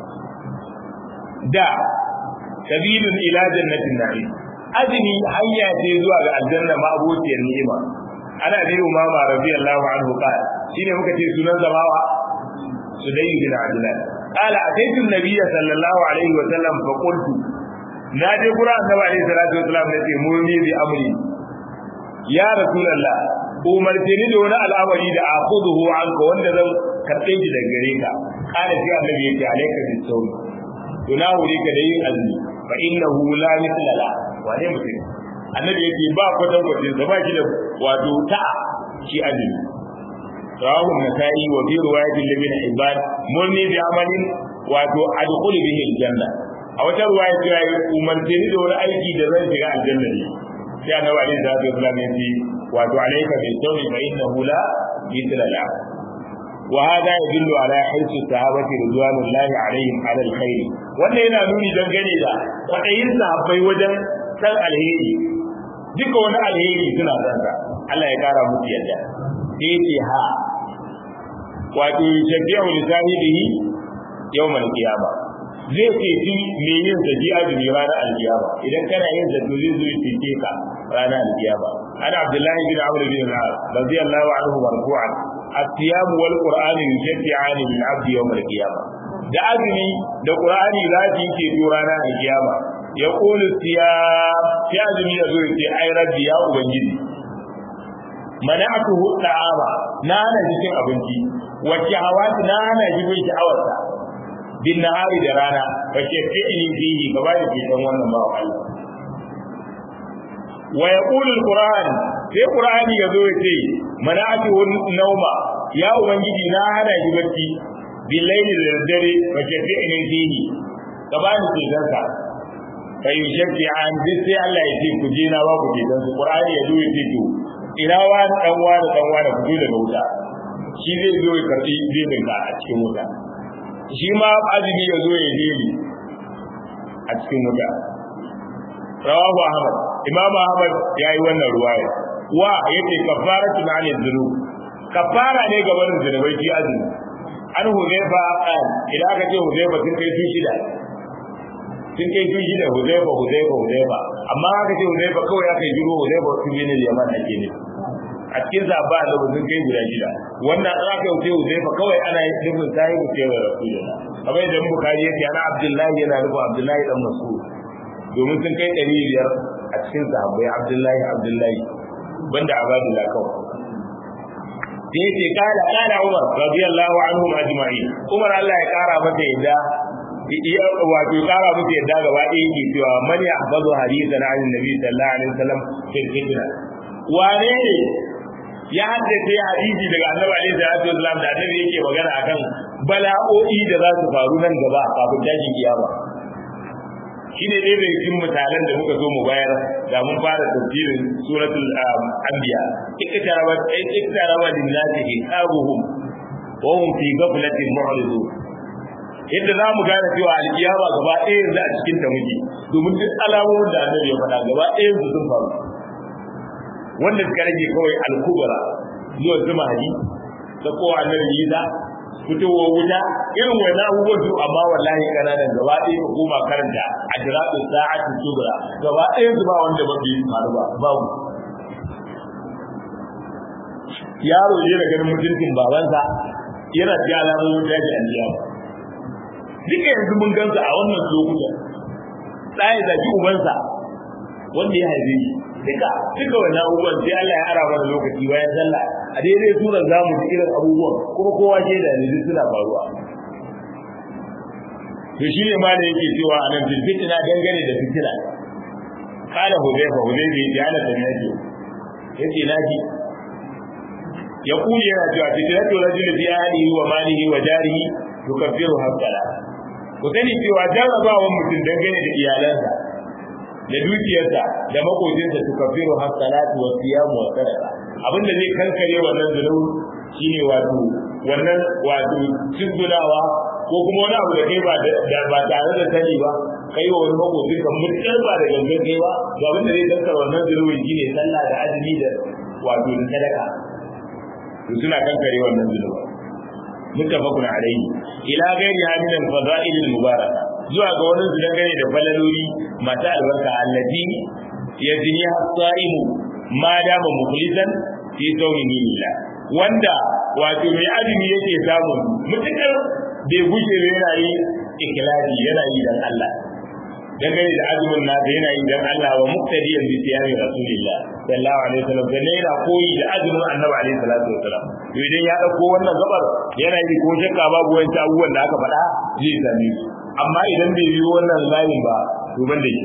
Speaker 1: da sabilun ila jannatin na'im azmi hanya ce zuwa ga aljanna ma abociyar ni'ima ana bi umama radiyallahu anhu qala shine muka ce sunan zamawa sudayy bin adlan قال أتيت النبي صلى الله عليه وسلم فقلت نادي قرآن النبي عليه الصلاة والسلام نتي مرني بأمري يا رسول الله umartini da wani al'amari da a kuduhu an ka wanda zan karɓe shi daga gare ka kana sai annabi yake alaika bi sauri to na wuri ka da yin azumi fa innahu la mithla la wane mutum annabi yake ba kwatan kwatin sa ba shi da wato ta shi azumi rawahu nasai wa fi riwayatin ibn hibban murni bi amalin wato adkhulu bihi aljanna a wata riwaya ta yi umarce ni da wani aiki da zan shiga aljanna ne sai annabi alaihi salatu wasallam ya ce wato alayka bi sawmi fa innahu la mithla la wa hada yadullu ala hirsi sahabati ridwanullahi alaihim ala alkhair wannan yana nuni dangane da kwadayin sahabbai wajen san alheri duka wani alheri suna son sa Allah ya kara musu yadda sai ce ha wato shafi'u li sahibihi yawmal qiyama zai ce shi me yin sa ji azumi ranar alkiyama idan kana yin sa to zai zo ya cece ka ranar alkiyama ana abdullahi bin amr bin al-as radiyallahu anhu marfu'an الصيام والقرآن يشفعان للعبد يوم القيامة da azumi da qur'ani za su yi ke ranar alkiyama ya qulu siyam sai azumi ya zo ya ce ai rabbi ya ubangiji mana'atuhu da'ama na hana shi cin abinci wa shahawat na hana shi bin sha'awarsa bin nahari da rana fa shafi'ini fihi gaba da fitan wannan ba Allah wa yaqulu alquran sai qur'ani yazo ya ce mana'atuhu nauma ya ubangiji na hana shi bacci bil layli da dare fa shafi'ini fihi gaba da fitansa fa yushaffi'an bi sai Allah ya ce ku je na ba ku fitan su qur'ani yazo ya ce to ina wani dan wani dan wani fito daga wuta shi zai zo ya karbi bibin ka a cikin wuta shi ma azumi ya zo ya deli a cikin wuta rawahu ahmad imam ahmad ya yi wannan ruwaya wa yace kafaratu na ne zuru kafara ne ga wannan zunubai shi azumi an huzaifa qal idan aka ce huzaifa sun kai su shida sun kai su shida huzaifa huzaifa huzaifa amma aka ce huzaifa kawai aka yi jiro huzaifa su bi ne yaman ake ne a cikin zaba da sun kai guda shida wannan an aka yi huzaifa kawai ana yin nufin sahi ku ce wa rasulullah kamar yadda bukari yake ana abdullahi yana nufin abdullahi dan mas'ud domin sun kai ɗari biyar a cikin sahabbai abdullahi abdullahi banda abadullah kawai da yake kala kala umar radiyallahu anhu ajma'in umar Allah ya kara masa yadda wato kara musu yadda gaba ɗaya yake cewa man ya hafazu hadisan an nabi sallallahu alaihi wasallam fil fitna wane ne ya haddace hadisi daga annabi alaihi salatu wasallam da annabi yake magana akan bala'o'i da za su faru nan gaba kafin tashin kiyama shine dai daga cikin misalan da muka zo mu bayar da mun fara tafsirin suratul anbiya iktarabat iktarabat linnasi hisabuhum wa hum fi ghaflatin mu'ridun yadda za mu gane cewa alkiyama gaba ɗaya yanzu a cikin ta muke domin duk alamomin da annabi ya faɗa gaba ɗaya yanzu sun faru wanda suka rage kawai alkubra zuwa zuma hadi da kowa annabi Isa fitowar wuta irin wannan abubuwan su amma wallahi kananan gaba ɗaya ka koma karanta a jiratu sa'atu subra gaba ɗaya su ba wanda ba bai faru ba babu yaro ne da ganin mutuncin babansa yana ci alamomin daji aljiya duka yanzu mun gansa a wannan lokutan tsaye zaki ubansa wanda ya haife shi duka duka wannan abubuwan sai Allah ya ara mana lokaci bayan sallah a daidai surar zamu ji irin abubuwan kuma kowa ke da ne suna faruwa to shi ne ma da yake cewa a nan fitina dangane da fitina kala hudayfa hudayfa ya ala da yake yace naji ya kuje yana cewa fitinatu rajul fi ahlihi wa malihi wa jarihi tukaffiru hasala ku sani cewa jarrabawan mutum dangane da iyalansa da dukiyarsa da makocinsa su kafiru har salatu wa siyamu wa sadaqa abin da zai kankare wannan zunubi shine wato wannan wato cizgunawa ko kuma wani abu da kai ba da ba tare da sani ba kai wa wani makocin ka mutsar ba da gangan kai ba to abin da zai kankare wannan zunubi shine sallah da azumi da wato da sadaka to suna kankare wannan zunubi muttafaqun alayhi ila ghairi min al-fada'il al-mubarakah zuwa ga wani su dangane da falaloli masu albarka allati ya jini hasaimu ma dama mukhlisan fi sawmihi lillah wanda wato mai azumi yake samu mutukar bai gushe yana yi ikhlasi yana yi dan Allah dangane da azumin nasa yana yi dan Allah wa muqtadiyan bi siyami rasulillah sallallahu alaihi wasallam da ne yana koyi da azumin annabi alaihi salatu wasallam to idan ya dauko wannan gabar yana yi ko shakka babu wani abubuwan da aka faɗa zai same su amma idan bai yi wannan layin ba to ban da shi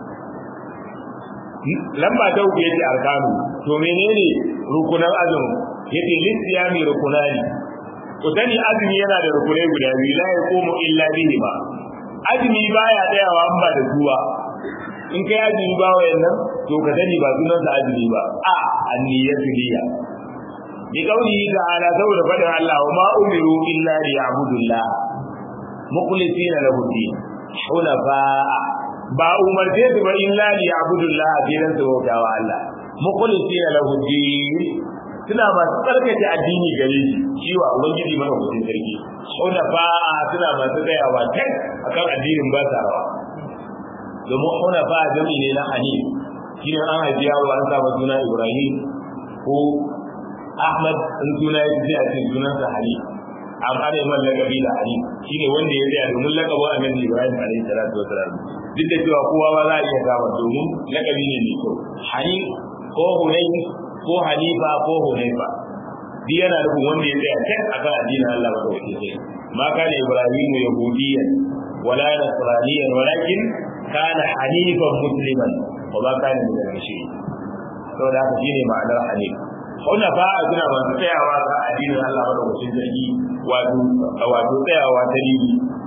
Speaker 1: lamba ta uku yace arkanu to menene rukunan azumi yace lissiyami rukunani ku sani azumi yana da rukunai guda biyu la yaqumu illa bihi ba azumi baya tsayawa an ba da zuwa in kai azumi ba wayannan to ka sani ba sunan sa azumi ba a anniyatu niyya bi qawlihi ta'ala saboda fadin Allah wa ma umiru illa liya'budullah mukhlisina lahu din hunafa ba umarce su ba illa li ya'budullah dinan su bauta wa Allah mukhlisina lahu din suna masu tsarkake addini gare shi shi wa ubangiji mana hutun sarki hunafa suna masu tsayawa kan akan addinin ba sa rawa domin hunafa jami ne na hanif shine an haifi yaro an sa suna Ibrahim ko Ahmad in suna ya ce a cikin sunansa Hanif amma ne man lakabi da Ali shine wanda ya tsaya domin lakabin Annabi Ibrahim alaihi salatu wasalam duk da cewa kowa ba za a iya gama domin lakabi ne mai kyau Hani ko Hunayn ko Hanifa ko Hunayfa duk yana nufin wanda ya tsaya kan akan addinin Allah ba kawai sai ma kana Ibrahim yahudiyan wala nasraniyan walakin kana hanifan musliman wa ba kana min al-mushrikin saboda haka shine ma'anar hanif wannan ba a gina masu tsayawa ga addinin Allah ba da wasu zargi wato wato tsayawa ta dini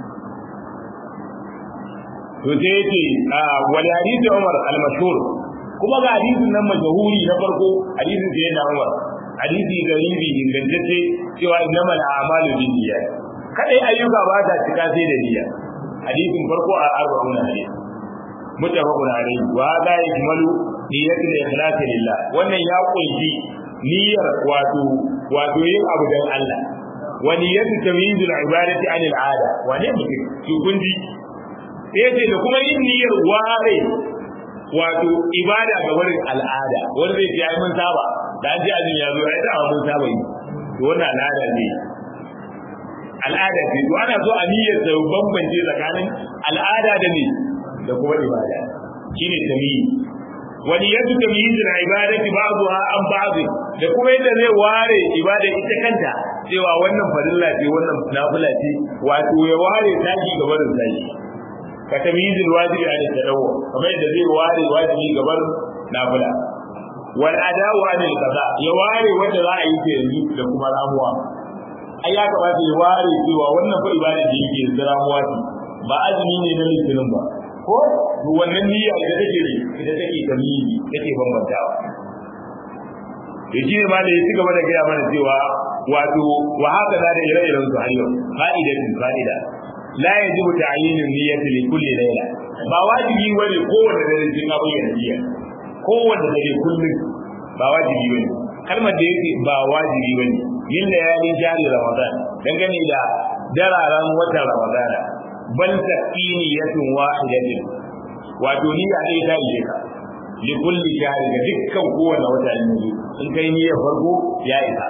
Speaker 1: to sai yake a wal hadisi Umar al-mashhur kuma ga hadisin nan majhuri na farko hadisin sai na Umar hadisi garibi ingantacce cewa innamal a'malu binniyat kadai ayyuka ba ta cika sai da niyya hadisin farko a arba'una hadisi mutafaqun alayhi wa la yakmalu niyyatul ikhlas lillah wannan ya kunshi niyyar wato wato yin abu dan Allah wa niyyatu tamyizul ibadati anil ada wane mutum ki kunji sai ce da kuma yin niyyar ware wato ibada ga wurin al'ada wanda zai ce ai mun saba da an ji azumi ya zo ai da mun saba yi to wannan al'ada ne al'ada ce to ana so a niyyar da bambance tsakanin al'ada da ne da kuma ibada shine tamyiz wani yadda tamyiz na ibadati ba'dha an ba'd da kuma yadda zai ware ibada ita kanta cewa wannan farilla ce wannan nafila ce wato ya ware taki ga barin taki ka tamyiz alwajibi an tadawwu kamar yadda zai ware wajibi ga barin nafila wal ada'u an al-qada ya ware wanda za a yi ta yanzu da kuma ramuwa ai ya kamata ya ware cewa wannan fa ibada da yake yanzu ramuwa ce ba azumi ne na litinin ba ko to wannan niyya ita take ne ita take tamimi take bambantawa to shi ne ma da ya ci gaba da gaya mana cewa wato wa haka da ire-iren su har yau fa'idatin fa'ida la yajibu ta'yinu niyyati li kulli layla ba wajibi bane kowanne dare sun ga bayyana niyya kowanne dare kullum ba wajibi bane kalmar da yake ba wajibi bane yin layali jari ramadan dangane da dararen watan ramadan bal taqiniyatun wahidatin wato niyya dai ta ishe ka li kulli shahri ga dukkan kowanne wata ne in kai niyyar farko ya isa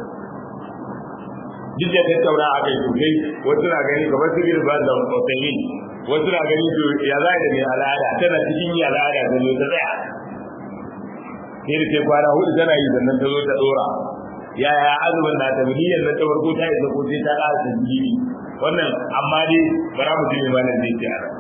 Speaker 1: duk da tattauna a kai sosai wasu na gani kamar su girba da mutsayin wasu na gani to ya za da mai al'ada tana cikin yi al'ada ta zo ta tsaya sai da sai kwana hudu tana yi sannan ta zo ta dora yaya azumin na ta miliyan na ta farko ta isa ko sai ta ƙara ta jini wannan amma dai bara mu ji mai malam zai ce ana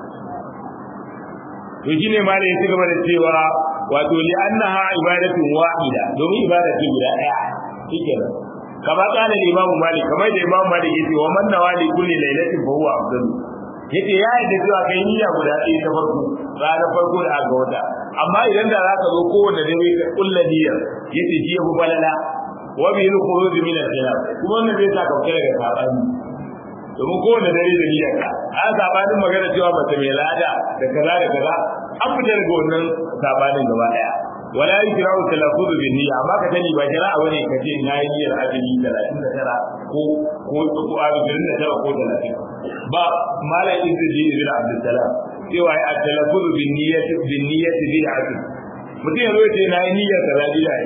Speaker 1: to shine malam ya ci gaba da cewa wato li annaha ibadatun wahida domin ibada ce guda ɗaya shikenan kama kana imamu malik kamar da imamu malik yace wa man nawali kulli lailatin fa huwa afdal yace ya yi da cewa kai niyya guda ɗaya ta farko ranar farko da aka wata amma idan da zaka zo kowanne dare ka kulla niyyar yace shi ya fi balala wa bi al-khuruj min al-khilaf kuma wannan zai sa kauke daga sabani domin kowanne dare da niyyar ka a sabanin magana cewa mace mai lada da kaza da kaza an fita daga wannan sabanin gaba daya wala yukrahu talaffuz bi niyya amma ka sani ba jira wani ka ce na yi niyyar azumi 39 ko ko ko azumi 29 ko 30 ba mala izzi ibn abdul salam cewa ya talaffuz bi niyyati bi niyyati bi azumi mutum ya zo ce na yi niyyar kaza bi da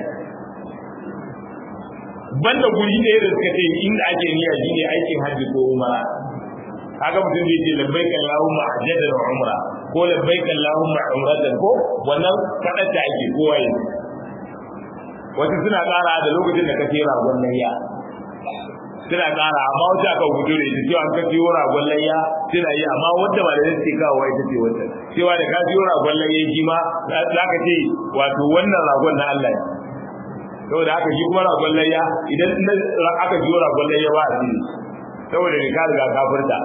Speaker 1: banda guri ɗaya da suka ce inda ake niyya shine aikin hajji ko umara kaga mutum zai ce labbaik allahumma hajjatan wa umra ko labbaik allahumma umratan ko wannan kadar da ake kowa yi wasu suna ƙara da lokacin da ka ce ragon layya suna ƙara amma wata aka gudu da ita cewa an ka ciyo ragon layya suna yi amma wanda ba da zai kawo ita ce wata cewa da ka ciyo ragon layya shi ma za ka ce wato wannan ragon na Allah ne saboda haka shi kuma ragon layya idan aka ciyo ragon layya ba a jini saboda ne ka riga kafirta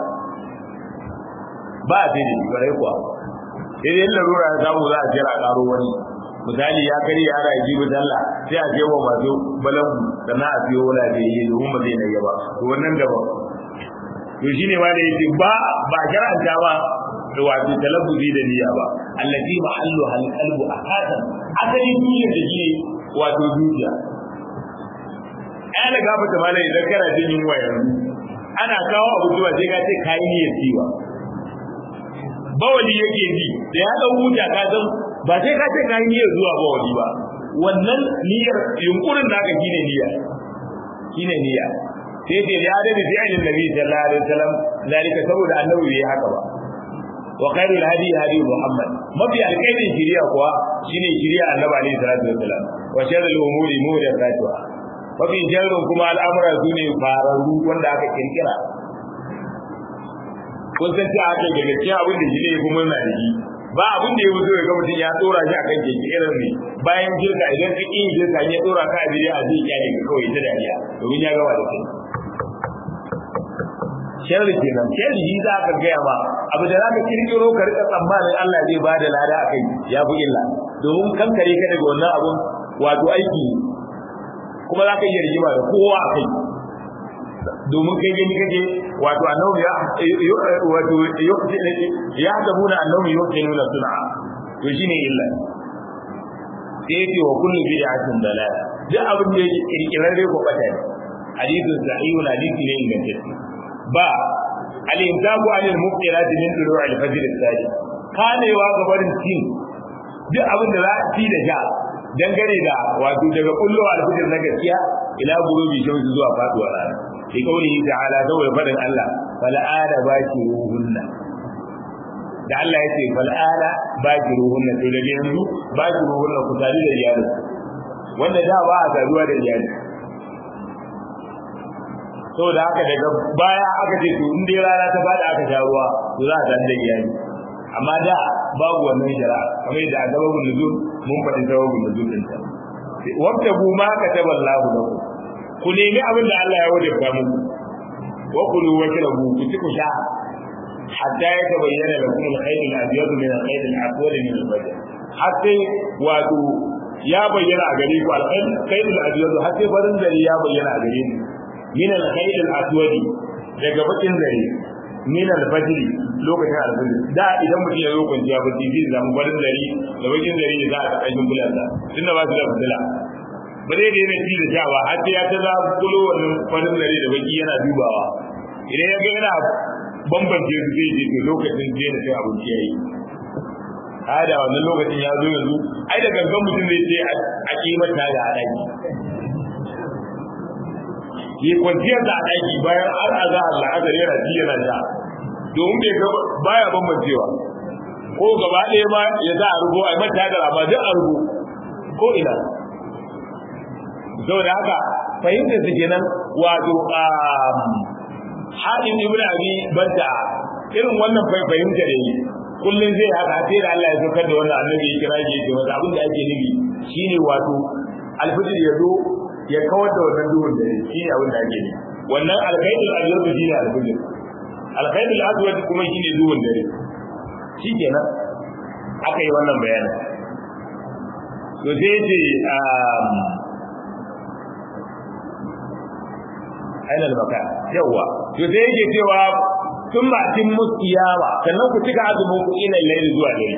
Speaker 1: ba a ce da shi kwarai kuwa sai dai larura ya samu za a jira karo wani misali ya kari ya ana jibi dalla sai a je wa masu balangu sannan a siyo wala da yi domin ba zai na yaba to wannan da ba to shine ma da yake ba ba shar'anta ba da wato talabbuzi da niyya ba allati mahallu hal qalbu akatan asali niyya da shi wato zuciya ana gaba ta malai idan kana jin yunwa yanzu ana kawo abu zuwa sai ka ce kai niyyar ciwa bawali yake ji da ya dau huta ka san ba sai ka ce kai niyyar zuwa bawali ba wannan niyyar yunkurin naka shine niyya shine niyya sai dai ya da fi ainin nabi sallallahu alaihi wasallam zalika saboda annabi bai haka ba wa khairul hadi hadi muhammad mafi alkhairin shiriya kuwa shine shiriya annabi alaihi salatu wasallam wa sharrul umuri muhdathatuha mafi sharrin kuma al'amura sune fararru wanda aka kirkira kun san cewa ake daga cikin abin da shi ne ya fi murna da shi ba abin da ya wuce ga mutum ya tsora shi akan keke irin ne bayan jirka idan ka ƙin jirka ya tsora ka a bidiyo a zai kyale ka kawai ta dariya domin ya gaba da kai sharri kenan sharri shi za ka gaya ma abu da za ka kirkiro ka rika tsammanin Allah zai ba da lada a kai ya fi illa domin kankare ka daga wannan abun wato aiki kuma za ka iya rigima da kowa a kai domin kai gani kake wato annabi ya wato ya tabuna annabi yuqinuna sun'a to shine illa sai yace wa kullu bid'atin dalal duk abin da yake kirkirarre ko bata ne hadithun sahihun hadithi ne ingantacce ba al-imtaku anil muqtirati min tulu'i al-fajr as-sadiq kanewa ga barin cin duk abin da za a ci da sha dangane da wato daga kullu al-fajr na gaskiya ila gurubi shamsu zuwa faduwar rana fi qawlihi ta'ala saboda fadin Allah fal ada bashiruhunna da Allah yace fal ada bashiruhunna to da yanzu bashiruhunna ku tare da iyali wanda da ba a saduwa da iyali saboda haka daga baya aka ce to in dai rana ta fada aka sha ruwa to za a san da iyali amma da babu wannan shari'a kamar yadda azabun nuzul mun faɗi sababun nuzul din ta wabtagu ma kataballahu lakum ku nemi abin da Allah ya wajabta muku wa kulu wa shrabu ku ci ku sha hatta ya tabayyana lakum al-khayr al-abyad min al-khayr al-aswad min al-fajr hatta wato ya bayyana a gare ku al-khayr al-abyad hatta farin dare ya bayyana a gare ku min al-khayr al-aswad daga bakin dare min al-fajr lokacin al-fajr da idan mutum ya zo kwanciya ba zai zama farin dare da bakin dare ya za a kashin bulansa tunda ba su da fitila ba zai daina ci da sha ba har sai ya ta za kulo wannan farin dare da baki yana dubawa idan ya ga yana bambance su zai je to lokacin je da sai abinci yayi hada wannan lokacin ya zo yanzu ai da gangan mutum zai ce a kimanta da a daki yi kwanciyar da a daki bayan har a za Allah azar yana ji yana sha domin bai ga baya bambancewa ko gaba ɗaya ma ya za a rubo a mata da amma duk a rubo ko ina saboda haka fahimtar su kenan wato haɗin ibn abi banta irin wannan fahimta da yi kullum zai haka sai da Allah ya saukar da wannan annabi ya kira shi yake masa abin da ake nufi shine wato alfijir ya zo ya kawar da wannan duhun da shine abin da ake nufi wannan alkhairul abyad shine alfijir alkhairul aswad kuma shine duhun dare shikenan aka yi wannan bayanin to sai ce aina al-makan yawa to sai yake cewa tun ba tin musiyawa sannan ku cika azumin ku ila layl zuwa dare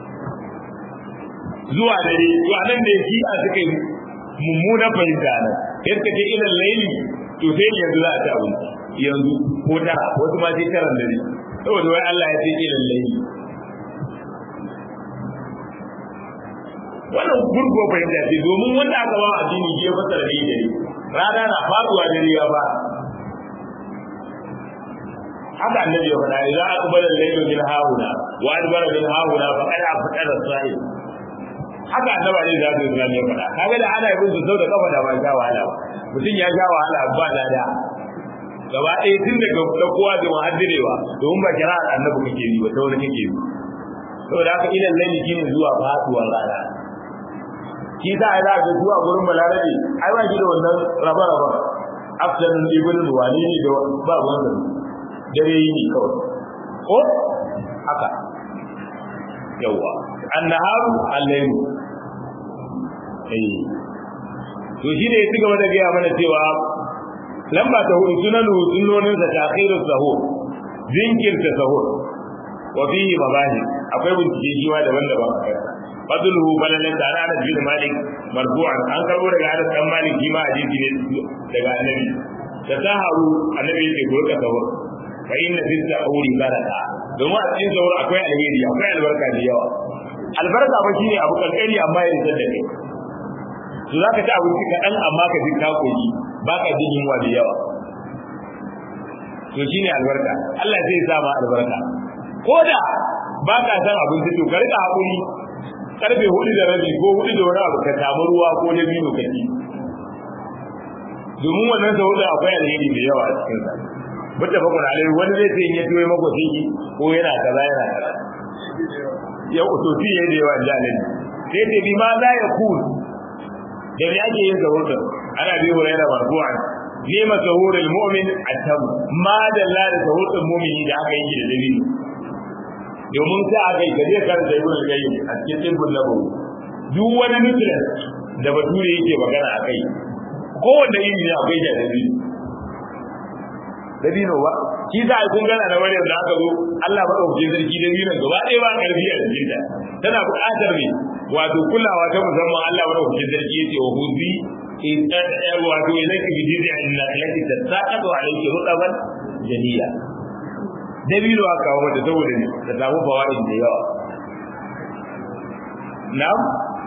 Speaker 1: zuwa dare to anan da yake a suka yi mummuna fahimta nan yadda ke ila layl to sai yanzu za a ta abinci yanzu ko tara wasu ma sai taran dare saboda wai Allah ya ce ila layl wannan gurgo fahimta ce domin wanda aka ba addini ya fasara ne dare rana na faduwa dare ya ba haka annabi ya faɗa idan aka bar al-laylu min hauna wa adbara min hauna fa qad afqara as-sa'il haka annabi ne zai zuwa ya faɗa kaga da ana yin su sau da kafa da ba sha wahala ba mutum ya sha wahala ba lada gaba ɗaya tun daga ɗaukowa da muhaddirewa domin ba kira annabi kake yi ba ta wani kake yi saboda haka ilan laili shine zuwa faduwar rana shi za a ga zuwa gurin balarabe ai ba shi da wannan raba-raba afdan ibn wani ne da ba wannan dare yi kawai ko haka yawa annaharu al-layl eh to shi ne ya ci gaba da gaya mana cewa lamba ta hudu sunanu sunnonin sa takhiru sahur jinkirta sahur wa fihi mabani akwai bincike shi ma daban-daban a kansa fadluhu balalan da ana bin malik marfu'an an karbo daga Anas dan Malik shi ma hadisi ne daga annabi da saharu annabi yake ko ka sahur fa inna fi sahuri baraka domin a cikin sahur akwai alheri akwai albarka da yawa albarka ba shine abu kankani amma ya rinsa da kai to zaka ci abinci kaɗan amma ka ji ka koyi baka jin yunwa da yawa to shine albarka Allah zai sa ma albarka ko da ba ka san abinci to ka rika hakuri karfe hudu da rabi ko hudu da wani abu ka samu ruwa ko da biyu ka ci domin wannan sa hudu akwai alheri da yawa a cikin sa mutta fa kun alai wani zai ce ya tuwe mako sai ko yana kaza yana kaza ya utofi yayi da yawa jalin sai ce bi ma la yakun da me ake yin sahur ana bi hurairah marfu'an nema sahurul mu'min atam ma dalla da sahurul mu'mini da aka yi da dabino domin sai aka yi gaje kan da ibn qayyim a cikin tibbun nabawi duk wani nutrient da bature yake magana akai kowanne iri ne akwai da dabino dabino ba shi za a kun gana da wani da aka zo Allah ba ɗauke sarki dabino gaba ɗaya ba ƙarfi a cikin ta tana buƙatar ne wato kulawa ta musamman Allah ba ɗauke sarki yace wa huzi wato ilaki bi jizi an naklati tasaqatu alayki rutaban janiya dabino aka kawo mata saboda ne ta samu fawaid da yawa na'am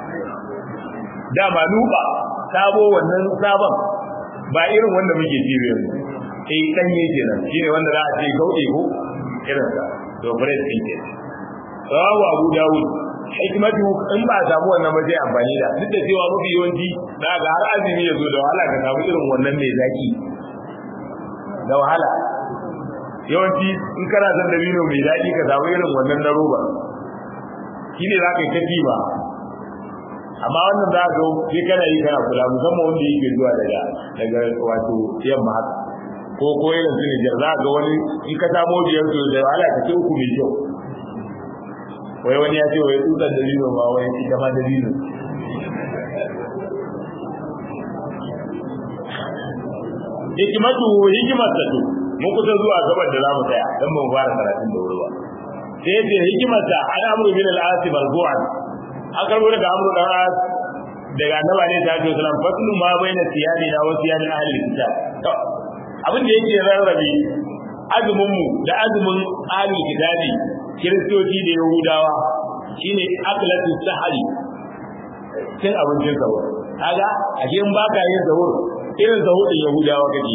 Speaker 1: dama nuba sabo wannan sabon ba irin wanda muke ci yanzu eh danye kenan shine wanda za a ce gaude ko irin sa to fresh din ke sawa Abu Dawud hikmatu in ba samu wannan ba sai amfani da duk da cewa mafi yawanci za ga har azumi ya zo da wahala ka samu irin wannan mai zaki da wahala yawanci in kana son dabino mai daɗi ka samu irin wannan na roba shi ne za ka yi ta ba amma wannan za ka sai kana yi kana kula musamman wanda yake zuwa daga daga wato yamma haka ko ko irin su Nijar za ga wani in ka samo biyar to da wahala ka ce uku mai kyau wai wani ya ce wai tsutsar da dino ma wai ita ma da dino hikimatu hikimarsa to mun kusa zuwa gaban da zamu tsaya dan mun fara karatun da wuri ba sai yace hikimarsa ana amru bin al-as marfu'an an karbo daga amru dan as daga annabi ne ta ce sallam faslu ma baina siyani na wa siyani ahli kitab to abin da yake rarrabe azumin mu da azumin ahli kitabi kiristoci da yahudawa shine aklatu sahari cin abincin sahur kaga a in baka yin sahur irin sahur din yahudawa kake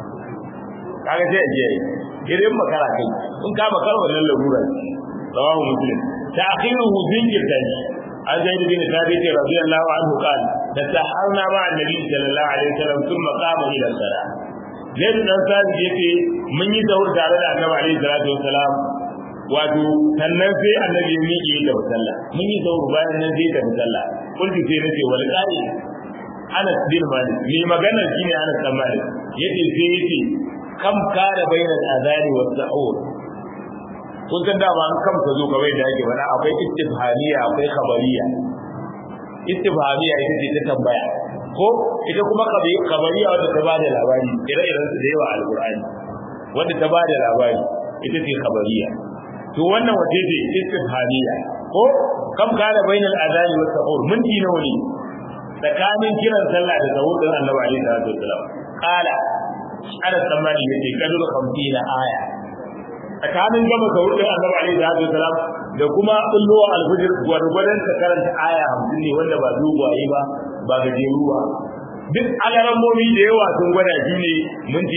Speaker 1: kaga sai a je irin makara kai in ka makara wannan larura rawahu muslim ta'khiruhu zinkirta shi an zaid bin thabit radiyallahu anhu qala tasaharna ma'a annabi sallallahu alaihi wasallam thumma qama ila salat zaid dan thabit yace mun yi sahur tare da annabi alaihi salatu wasalam wato sannan sai annabi ya miƙe da sallah mun yi sahur bayan nan sai da sallah kullu sai nace wal qa'i Anas bin Malik ni magana shine Anas bin Malik yace sai yace kam kana bainal adani was sahur kun san dama an kamsa zo kamar da yake bana akwai istifhamiya akwai khabariya istifhamiya ita ce ta tambaya ko ita kuma khabariya wanda ta bada labari ire-iren su da yawa alqur'ani wanda ta bada labari ita ce khabariya to wannan wace ce istifhamiya ko kam kana bainal adani was sahur minti nawa ne tsakanin kiran sallah da sahur din annabi alaihi salatu wasalam qala ana tsammani yace kadul 50 aya tsakanin gama sahur din annabi alaihi salatu wasalam da kuma kullowa alfajir gwargwadon ka karanta aya 50 ne wanda ba dogwaye ba ba gajeru ba duk alarammomi da yawa sun gwada shi ne minti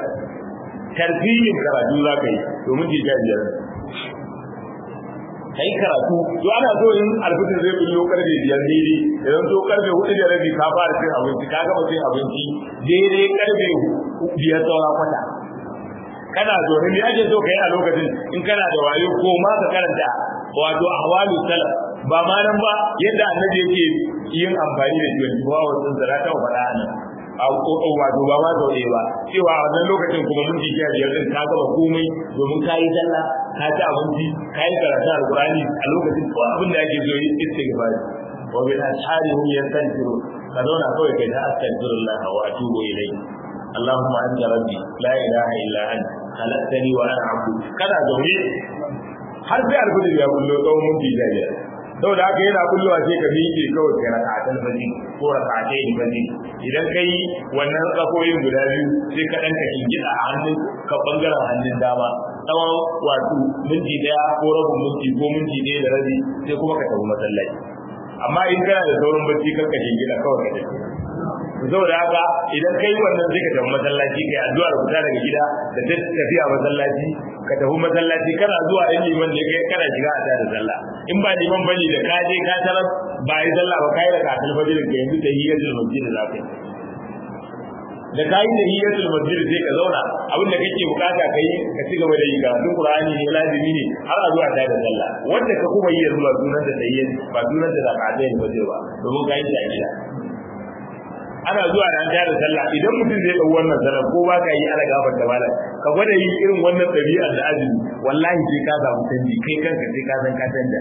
Speaker 1: 15 tartibin karatu za ka yi to minti 15 kai karatu to ana so in alfitin zai bullo karfe biyar daidai idan to karfe hudu da rabi ka fara cin abinci ka gama cin abinci daidai karfe biyar saura kwata kana zo ne ake so kai a lokacin in kana da wayo ko ma ka karanta wato ahwalu salaf ba ma nan ba yadda annabi yake yin amfani da jiwon jiwa wajen zara ta faɗa nan a wato ba ma zaune ba cewa a wannan lokacin kuma mun ji biyar din ka gaba komai domin ka yi sallah ka ci abinci ka yi karatu alqur'ani a lokacin ko abin da ake zo yi istighfar wa bil ashari hum yastanfiru ka zauna kawai kai ta astaghfirullah wa atubu ilayhi اللهم انت ربي لا اله الا انت خلقتني وانا عبدك kada zaune har sai alfajir ya bullo tsawon minti biyar saboda haka yana bullowa sai ka miƙe kawai kai raka'atan fajr ko raka'atai fajr idan kai wannan tsakoyin guda biyu sai ka danka kingida a hannun ka bangaren hannun dama tsawon wato minti daya ko rabin minti ko minti daya da rabi sai kuma ka tafi masallaci amma in kana da sauran bacci kar ka kingida kawai ka tafi saboda haka idan kai wannan sai ka tafi masallaci kai addu'ar fita daga gida da tafiya masallaci ka tafi masallaci kana zuwa in liman ne kai kana shiga a tare sallah in ba liman bane da ka je ka tarar ba yi sallah ba kai da kafin fajr ka yanzu da hiyatul masjid da zakai da kai da hiyatul masjid sai ka zauna abin da kake bukata kai ka ci gaba da yi karatun qur'ani ne lazimi ne har a zuwa tare sallah wanda ka kuma yi zuwa sunan da tayyin ba sunan da zakatai ne ba domin kai da gida ana zuwa da an tare sallah idan mutum zai dau wannan sallah ko ba ka yi ala gafar da malam ka gwada yi irin wannan ɗabi'ar da azumi wallahi sai ka samu canji kai kanka sai ka san ka canja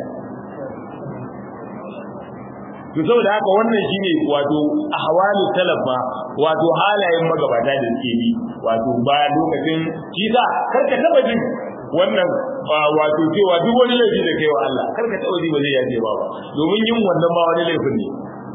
Speaker 1: to saboda haka wannan shine wato ahwalu talafa wato halayen magabata da suke bi wato ba lokacin kisa karka taba jin wannan wato cewa duk wani laifi da kai wa Allah karka taba ji ba zai yaje ba domin yin wannan ba wani laifin ne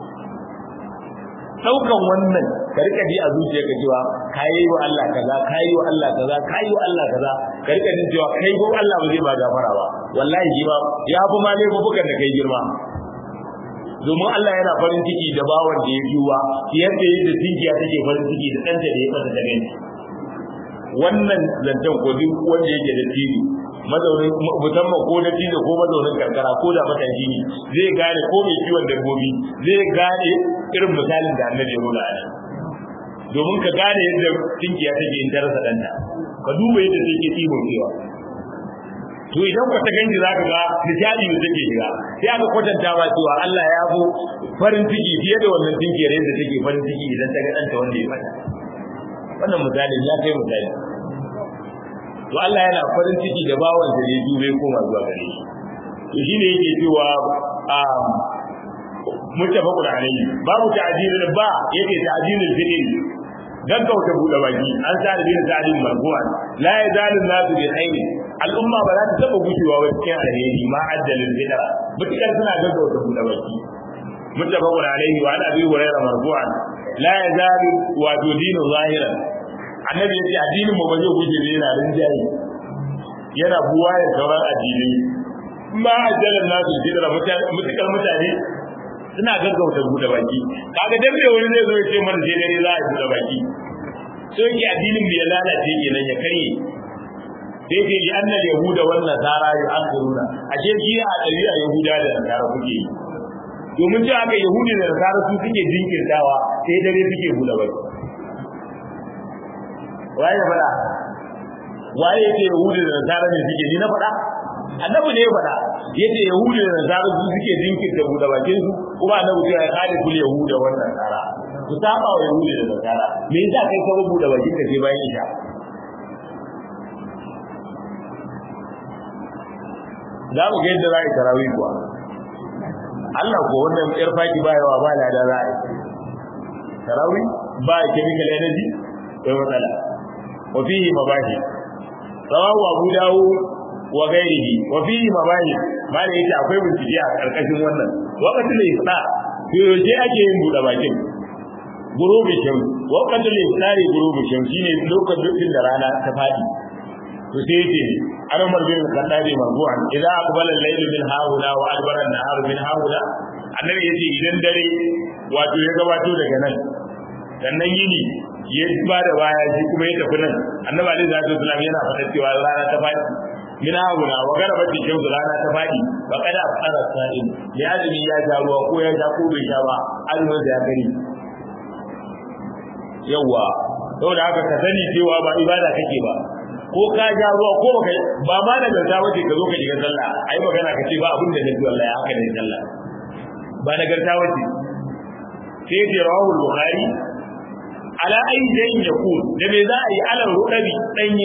Speaker 1: daukan wannan ka rika ji a zuciyarka cewa kayi wa Allah kaza kayi wa Allah kaza kayi wa Allah kaza ka rika jin cewa kai ko Allah ba zai ba gafara ba wallahi ji ba ya fi ma laifukan da kai girma domin Allah yana farin ciki da bawan da ya juwa yadda yadda tinkiya take farin ciki da ɗanta da ya fata da gani wannan zancen ko duk wanda yake da tiri mazaunin musamman ko na tiri ko mazaunin karkara ko da matashi ne zai gane ko mai kiwon dabbobi zai gane irin misalin da annabi ya nuna a domin ka gane yadda tinkiya take in tarasa ɗanta ka duba yadda take ɗibon cewa to idan ka ta ganji za ka ga nishadi da take shiga sai aka kwatanta ma cewa Allah ya bu farin ciki fiye da wannan tinkiyar yadda take farin ciki idan ta ga ɗanta wanda ya fata wannan misali ya kai misali to Allah yana farin ciki da bawan da ya dube koma zuwa gare shi to shine yake cewa um muttafaqun alayhi babu ta'dilul ba yake ta'dilul fi'l gaggauta buɗe baki an sa da bin sa'adin marfu'an la yazalu nasu bi khair al'umma ba za ta taba gujewa wa cikin alheri ma addalil bid'a mutakar suna gaggauta buɗe baki muttafaqun alayhi wa an abi hurairah marfu'an la yazalu wa dinu zahiran annabi yace addinin mu ba zai guje ne yana rinjaye yana buwa ya sauran addinai ma addalil nasu bid'a mutakar mutane suna gaggauta buɗe baki kaga dan me wani zai zo ya ce mana sai dare za a buɗe baki so yake addinin mu ya lalace kenan ya kare sai ke li anna yahuda wan nasara yu'akhiruna ashe shi a ɗabi'a yahuda da nasara kuke yi domin cewa aka yahudi da nasara su suke jinkirtawa sai dare suke buɗe baki waye ya faɗa waye yake yahudi da nasara ne suke ni na faɗa annabi ne ya faɗa yace yahudi da nasara su suke jinkirta buɗe bakin su kuma annabi ya kare kul yahuda wan nasara ku saba wa yahudi da nasara me yasa kai ka buɗe bakin ka sai bayan isha za mu ga yadda za a yi tarawih kuwa Allah ko wannan yar faki ba yawa ba da za a yi tarawih ba chemical energy kai matsala wa fihi mabahi rawahu abu dawud wa gairihi wa fihi mabahi malai yace akwai bincike a karkashin wannan waqatul isra yaushe ake yin buɗe bakin gurubi shan waqatul isari gurubi shan shine lokacin da rana ta fadi to sai yace an umar bin khattabi marfu'an idza aqbala al-layl min haula wa adbara an-nahar min haula annabi yace idan dare wato ya gabato daga nan sannan yini ya ba da baya shi kuma ya tafi nan annabi alaihi salatu wasallam yana faɗa cewa rana ta fadi min haula wa garabat shamsu rana ta fadi ba kada fara sa'in ya azumi ya sha ruwa ko ya sha ko bai sha ba azumin da ya gani yawa saboda haka ka sani cewa ba ibada kake ba ko ka ja ruwa ko baka ba ma da ganta wace ka zo ka shiga sallah ai magana ka ce ba abin da nake wallahi haka ne sallah ba da garta wace sai ce rawahul bukhari ala ayi jayin yakun da me za a yi alal rudabi danye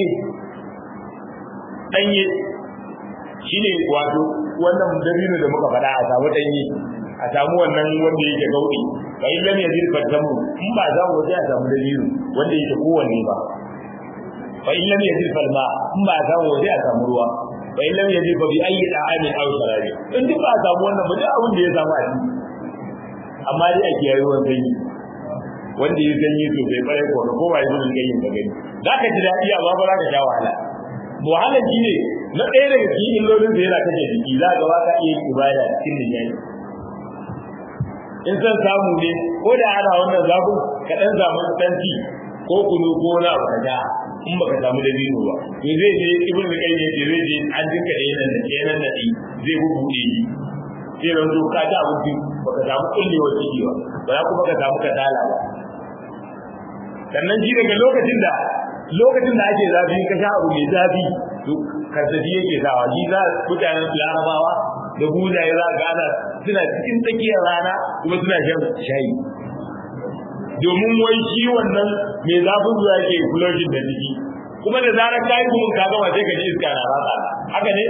Speaker 1: danye shine wato wannan dabino da muka faɗa a samu danye a samu wannan wanda yake gaudi fa in lam yajid fatamu in ba za mu a samu dabino wanda yake kowanne ba fa in lam yajid falma in ba za mu a samu ruwa fa in lam yajid fa bi ayyi da'amin aw sharabi in duk ba samu wannan ba duk abin da ya samu a ciki amma dai ake yayi ruwan sanyi wanda ya sanyi to bai bare ko ko ba yi mun ganyen ka gani zaka ji dadi amma ba za ka sha wahala wahala shine na ɗaya daga cikin illolin da yana kashe jiki za ga ba ka iya yin ibada cikin nishadi in san samu ne ko da ana wannan zafin ka dan samu tanti ko kunu ko na abu ka in baka samu dalilo ba to zai je ibn qayyim yace zai je an dinka da yanan da yanan da zai bubude shi sai ran zo ka ta abinci baka samu kullewar ciki ba ba kuma ka samu kasala ba sannan shi daga lokacin da lokacin da ake zafi ka sha abu mai zafi to karsashi yake sawa shi za mutanen larabawa da buzaye za ga ana suna cikin tsakiyar rana kuma suna shan shayi domin wai shi wannan mai zafin zuwa yake flushing da jiki kuma da zarar ka yi gumin kaga sai ka ji iska na ratsa haka ne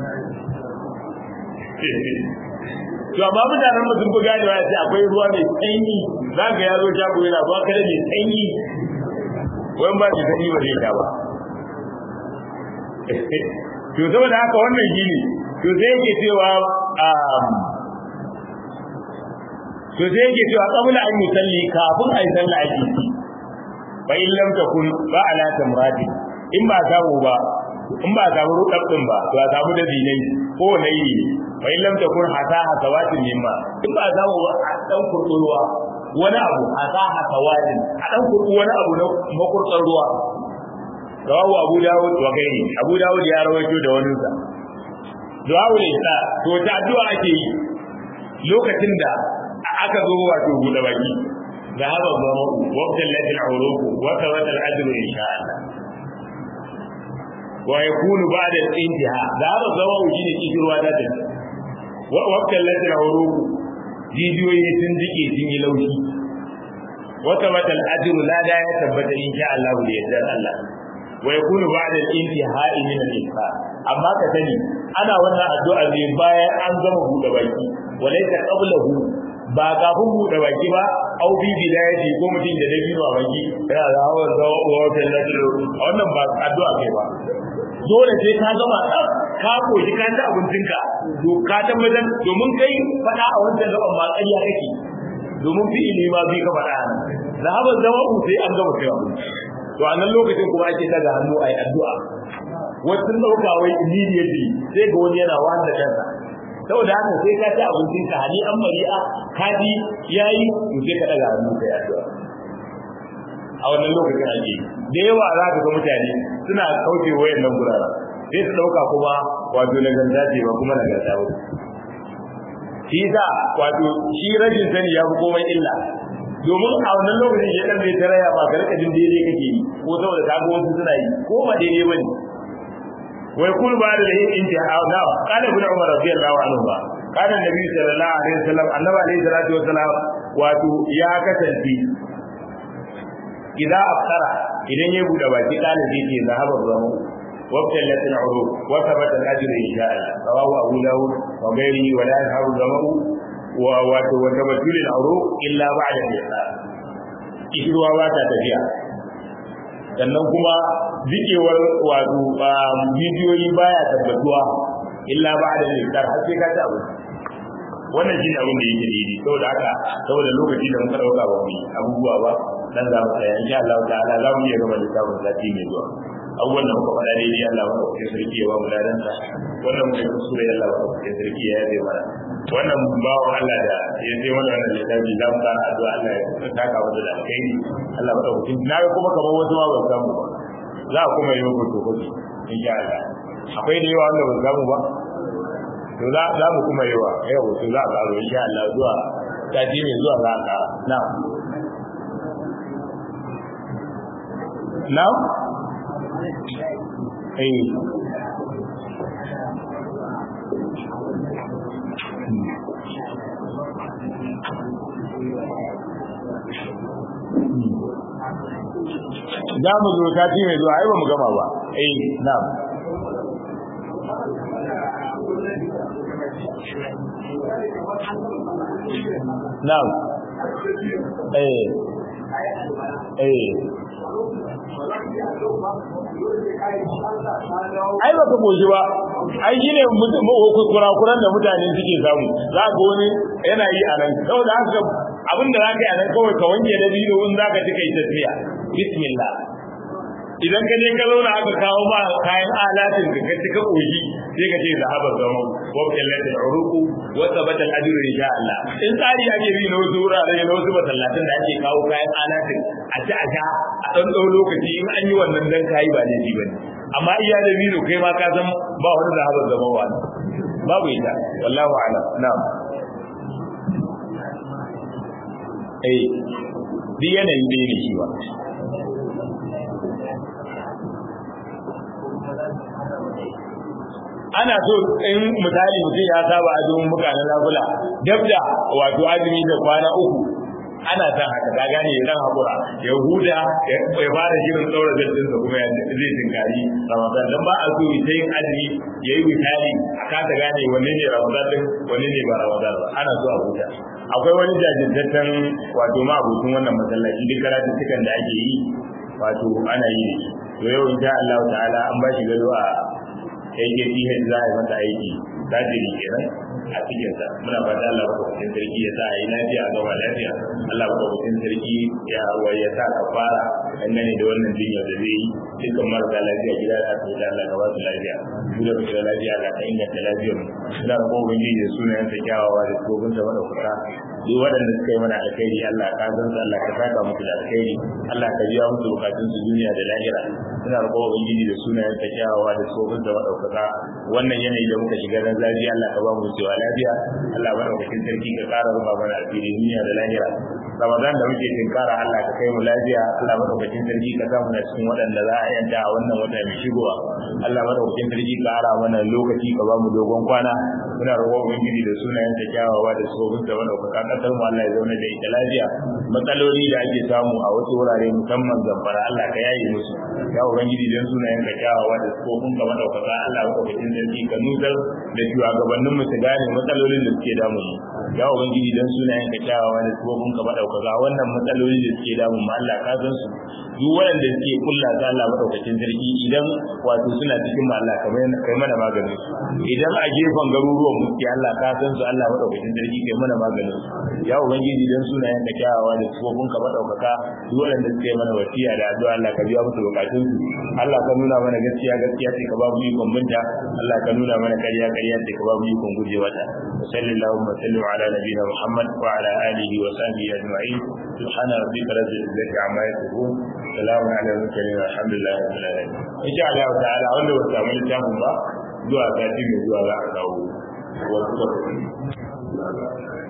Speaker 1: to amma mutanen mu sun fi ganewa ya ce akwai ruwa mai sanyi za ka ya zo shago yana ruwa kada mai sanyi wani ba shi sanyi ba zai sha ba to saboda haka wannan shi ne to sai yake cewa to sai yake cewa qabla an yusalli kafin ayi sallah ake ci fa in lam takun ba ala tamrati in ba samu ba in ba samu rudab din ba to a samu da dinai ko nayi fa in lam takun hasa hasawatin mimma in ba samu ba a dan kurkurwa wani abu hasa hasawatin a dan kurku wani abu na makurkar ruwa rawahu abu dawud wa gairi abu dawud ya rawaito da wani sa du'a isa to ta addu'a ake yi lokacin da aka zo wato buɗe baki da haba zama waqtan ladil uruq wa tawalla al-ajru insha Allah wa yakunu ba'da al-intiha da haba zama shine kishirwa da ta waqtan ladil uruq jijiyoyi sun jike sun yi laushi wata batal ajru la da ya tabbata insha Allah da yardar Allah wa yakunu ba'da al-intihai min al-infa amma ka sani ana wannan addu'a ne bayan an gama buɗe baki walaysa qablahu ba kafin buɗe baki ba au bi bidayati ko mutum da dabi ba baki yana da hawan zawo wa fillatu a wannan ba addu'a kai ba dole sai ka gama tsaf ka koshi ka ci abincinka to ka tabbatar domin kai faɗa a wancan gaban ma ƙarya kake domin fi'ili ma bi ka faɗa nan zahaban zama sai an gama kai abinci to a nan lokacin kuma ake daga hannu a yi addu'a wasu ɗauka wai immediately sai ga wani yana wanda kansa saboda haka sai ka ci abincin ka hali an mari'a ka ji yayi to sai ka daga hannu kai addu'a a wannan lokacin ake da yawa za ka ga mutane suna kauce wayan nan gurara sai su ɗauka kuma wato nagarta ce ba kuma nagarta ba shi za wato shi rashin sani ya fi komai illa domin a wannan lokacin ya dan bai taraya ba ka rika jin daidai kake yi ko saboda ka ga wasu suna yi ko ba daidai bane wai kul ba da yin intiha na kana ibn umar radiyallahu anhu ba kana nabi sallallahu alaihi wasallam annabi alaihi salatu wasallam wato ya kasance idan aftara idan ya bude baki kana zai ce zahaba zamu وابتلت العروق وثبت الاجر ان شاء الله رواه ابو داود وغيره ولا يذهب الظمأ وتبتل العروق الا بعد الإحسان ishirwa ba ta tafiya sannan kuma jikewar wato bidiyoyi baya tabbatuwa illa ba da iftar har sai ka ci abu wannan shine abin da yake daidai saboda haka saboda lokaci da muka dauka ba mu yi abubuwa ba dan za mu tsaya insha Allah ta'ala za mu iya gaba da sabon sati mai zuwa abubuwan da muka faɗa daidai Allah ba ku sarki ya ba mu ladan sa wannan muka kusure Allah ba ku sarki ya yabe mana wannan bawo Allah da ya sai mana wannan littafi za mu fara addu'a Allah ya saka mu da alkhairi Allah ba ku na ga kuma kamar wasu ma ba samu ba za a kuma yi muku to kuɗi insha Allah akwai da yawa wanda ba samu ba to za za mu kuma yawa yau to za a ƙaro insha Allah zuwa sati mai zuwa za a ƙara na'am na'am eh za mu zo sati mai zuwa ai ba mu gama ba eh na'am na'am eh eh ai ba ka goshi ba ai shine kurakuran da mutane suke samu za ga wani yana yi a nan saboda haka abin da za ka yi a nan kawai ka wanke da biyu in za ka ci kai tafiya bismillah idan ka je ka zauna aka kawo ba kayan alatin ka kaci ka koshi sai ka ce zahaba zama wa kallata uruku wa sabata al-ajru insha Allah in tsari ake bi na wasu wurare na wasu masallatin da ake kawo kayan alatin a ci a sha a dan dau lokaci in an yi wannan dan kai ba ne bane amma iya da biro kai ma ka san ba wani zahaba zama wa babu ita wallahu a'lam na'am eh duk yanayin da ne shi ba ana so in misali mutum ya saba azumin muka na lagula dab da wato azumi da kwana uku ana san haka ka gane ya dan hakura ya huda ya fara shirin tsaura zaddin sa kuma zai tinkari ramadan dan ba a so ya yin azumi yayi witali a kasa gane wanne ne ramadan din wanne ne ba ramadan ba ana so a huta akwai wani jajirtaccen wato ma abokin wannan masallaci duk karatuttukan da ake yi wato ana yi to yau insha Allah ta'ala an ba shi gado a AKPH za a yi mata aiki tajiri kenan a cikin sa muna fata Allah madaukakin sarki ya sa a yi lafiya a gaba lafiya Allah madaukakin sarki ya ya sa ka fara dangane da wannan jinya da zai yi dukkan marasa lafiya gida da asibiti Allah ka ba su lafiya mu da muke da lafiya Allah ka inganta lafiyar mu muna da kowa ubangiji da sunayen sa kyawawa da tsofin sa madaukaka duk waɗanda suka yi mana alkhairi Allah ka san su Allah ka saka musu da alkhairi Allah ka biya musu bukatun su duniya da lahira muna da kowa ubangiji da sunayen sa kyawawa da tsofin sa madaukaka wannan yanayi da muka shiga na lafiya Allah ka ba mu cewa lafiya Allah madaukakin sarki ka ƙara rufa mana alheri duniya da lahira Ramadan da muke tinkara Allah ka kai mu lafiya Allah madaukakin sarki ka samu na cikin waɗanda za a yanta a wannan wata mai shigowa Allah madaukakin sarki ka ƙara mana lokaci ka ba mu dogon kwana muna roƙon ubangiji da sunayen ta kyawawa da tsohon da wanda kuka kasar mu Allah ya zauna da ita lafiya matsaloli da ake samu a wasu wurare musamman zamfara Allah ka yaye musu ya ubangiji dan sunayen ka kyawawa da tsohon ka madaukaka Allah ka kwatin sarki ka nutsar da shugabannin mu su gane matsalolin da suke damu mu ya ubangiji dan sunayen ka kyawawa da tsohon ka madaukaka wannan matsaloli da suke damu mu Allah ka san su duk waɗanda suke kulla ta Allah madaukakin sarki idan wato suna cikin Allah kamar kai mana maganin su idan a gefen garuruwan mu ke Allah ka san su Allah madaukakin sarki kai mana maganin su ya ubangiji dan sunayen ka kyawawa da tsofin ka madaukaka duk waɗanda suke mana wasiya da addu'a Allah ka biya musu bukatun su Allah ka nuna mana gaskiya gaskiya ce ka ba mu ikon binta Allah ka nuna mana ƙarya ƙarya ce ka ba mu ikon gujewa ta sallallahu wa sallam ala nabiyina Muhammad wa ala alihi wa sahbihi ajma'in subhana rabbika rabbil izzati amma yasifun salamun ala mursalin alhamdulillah rabbil alamin insha Allah ta'ala wanda ba samu littafin ba zuwa sati mai zuwa za a kawo wasu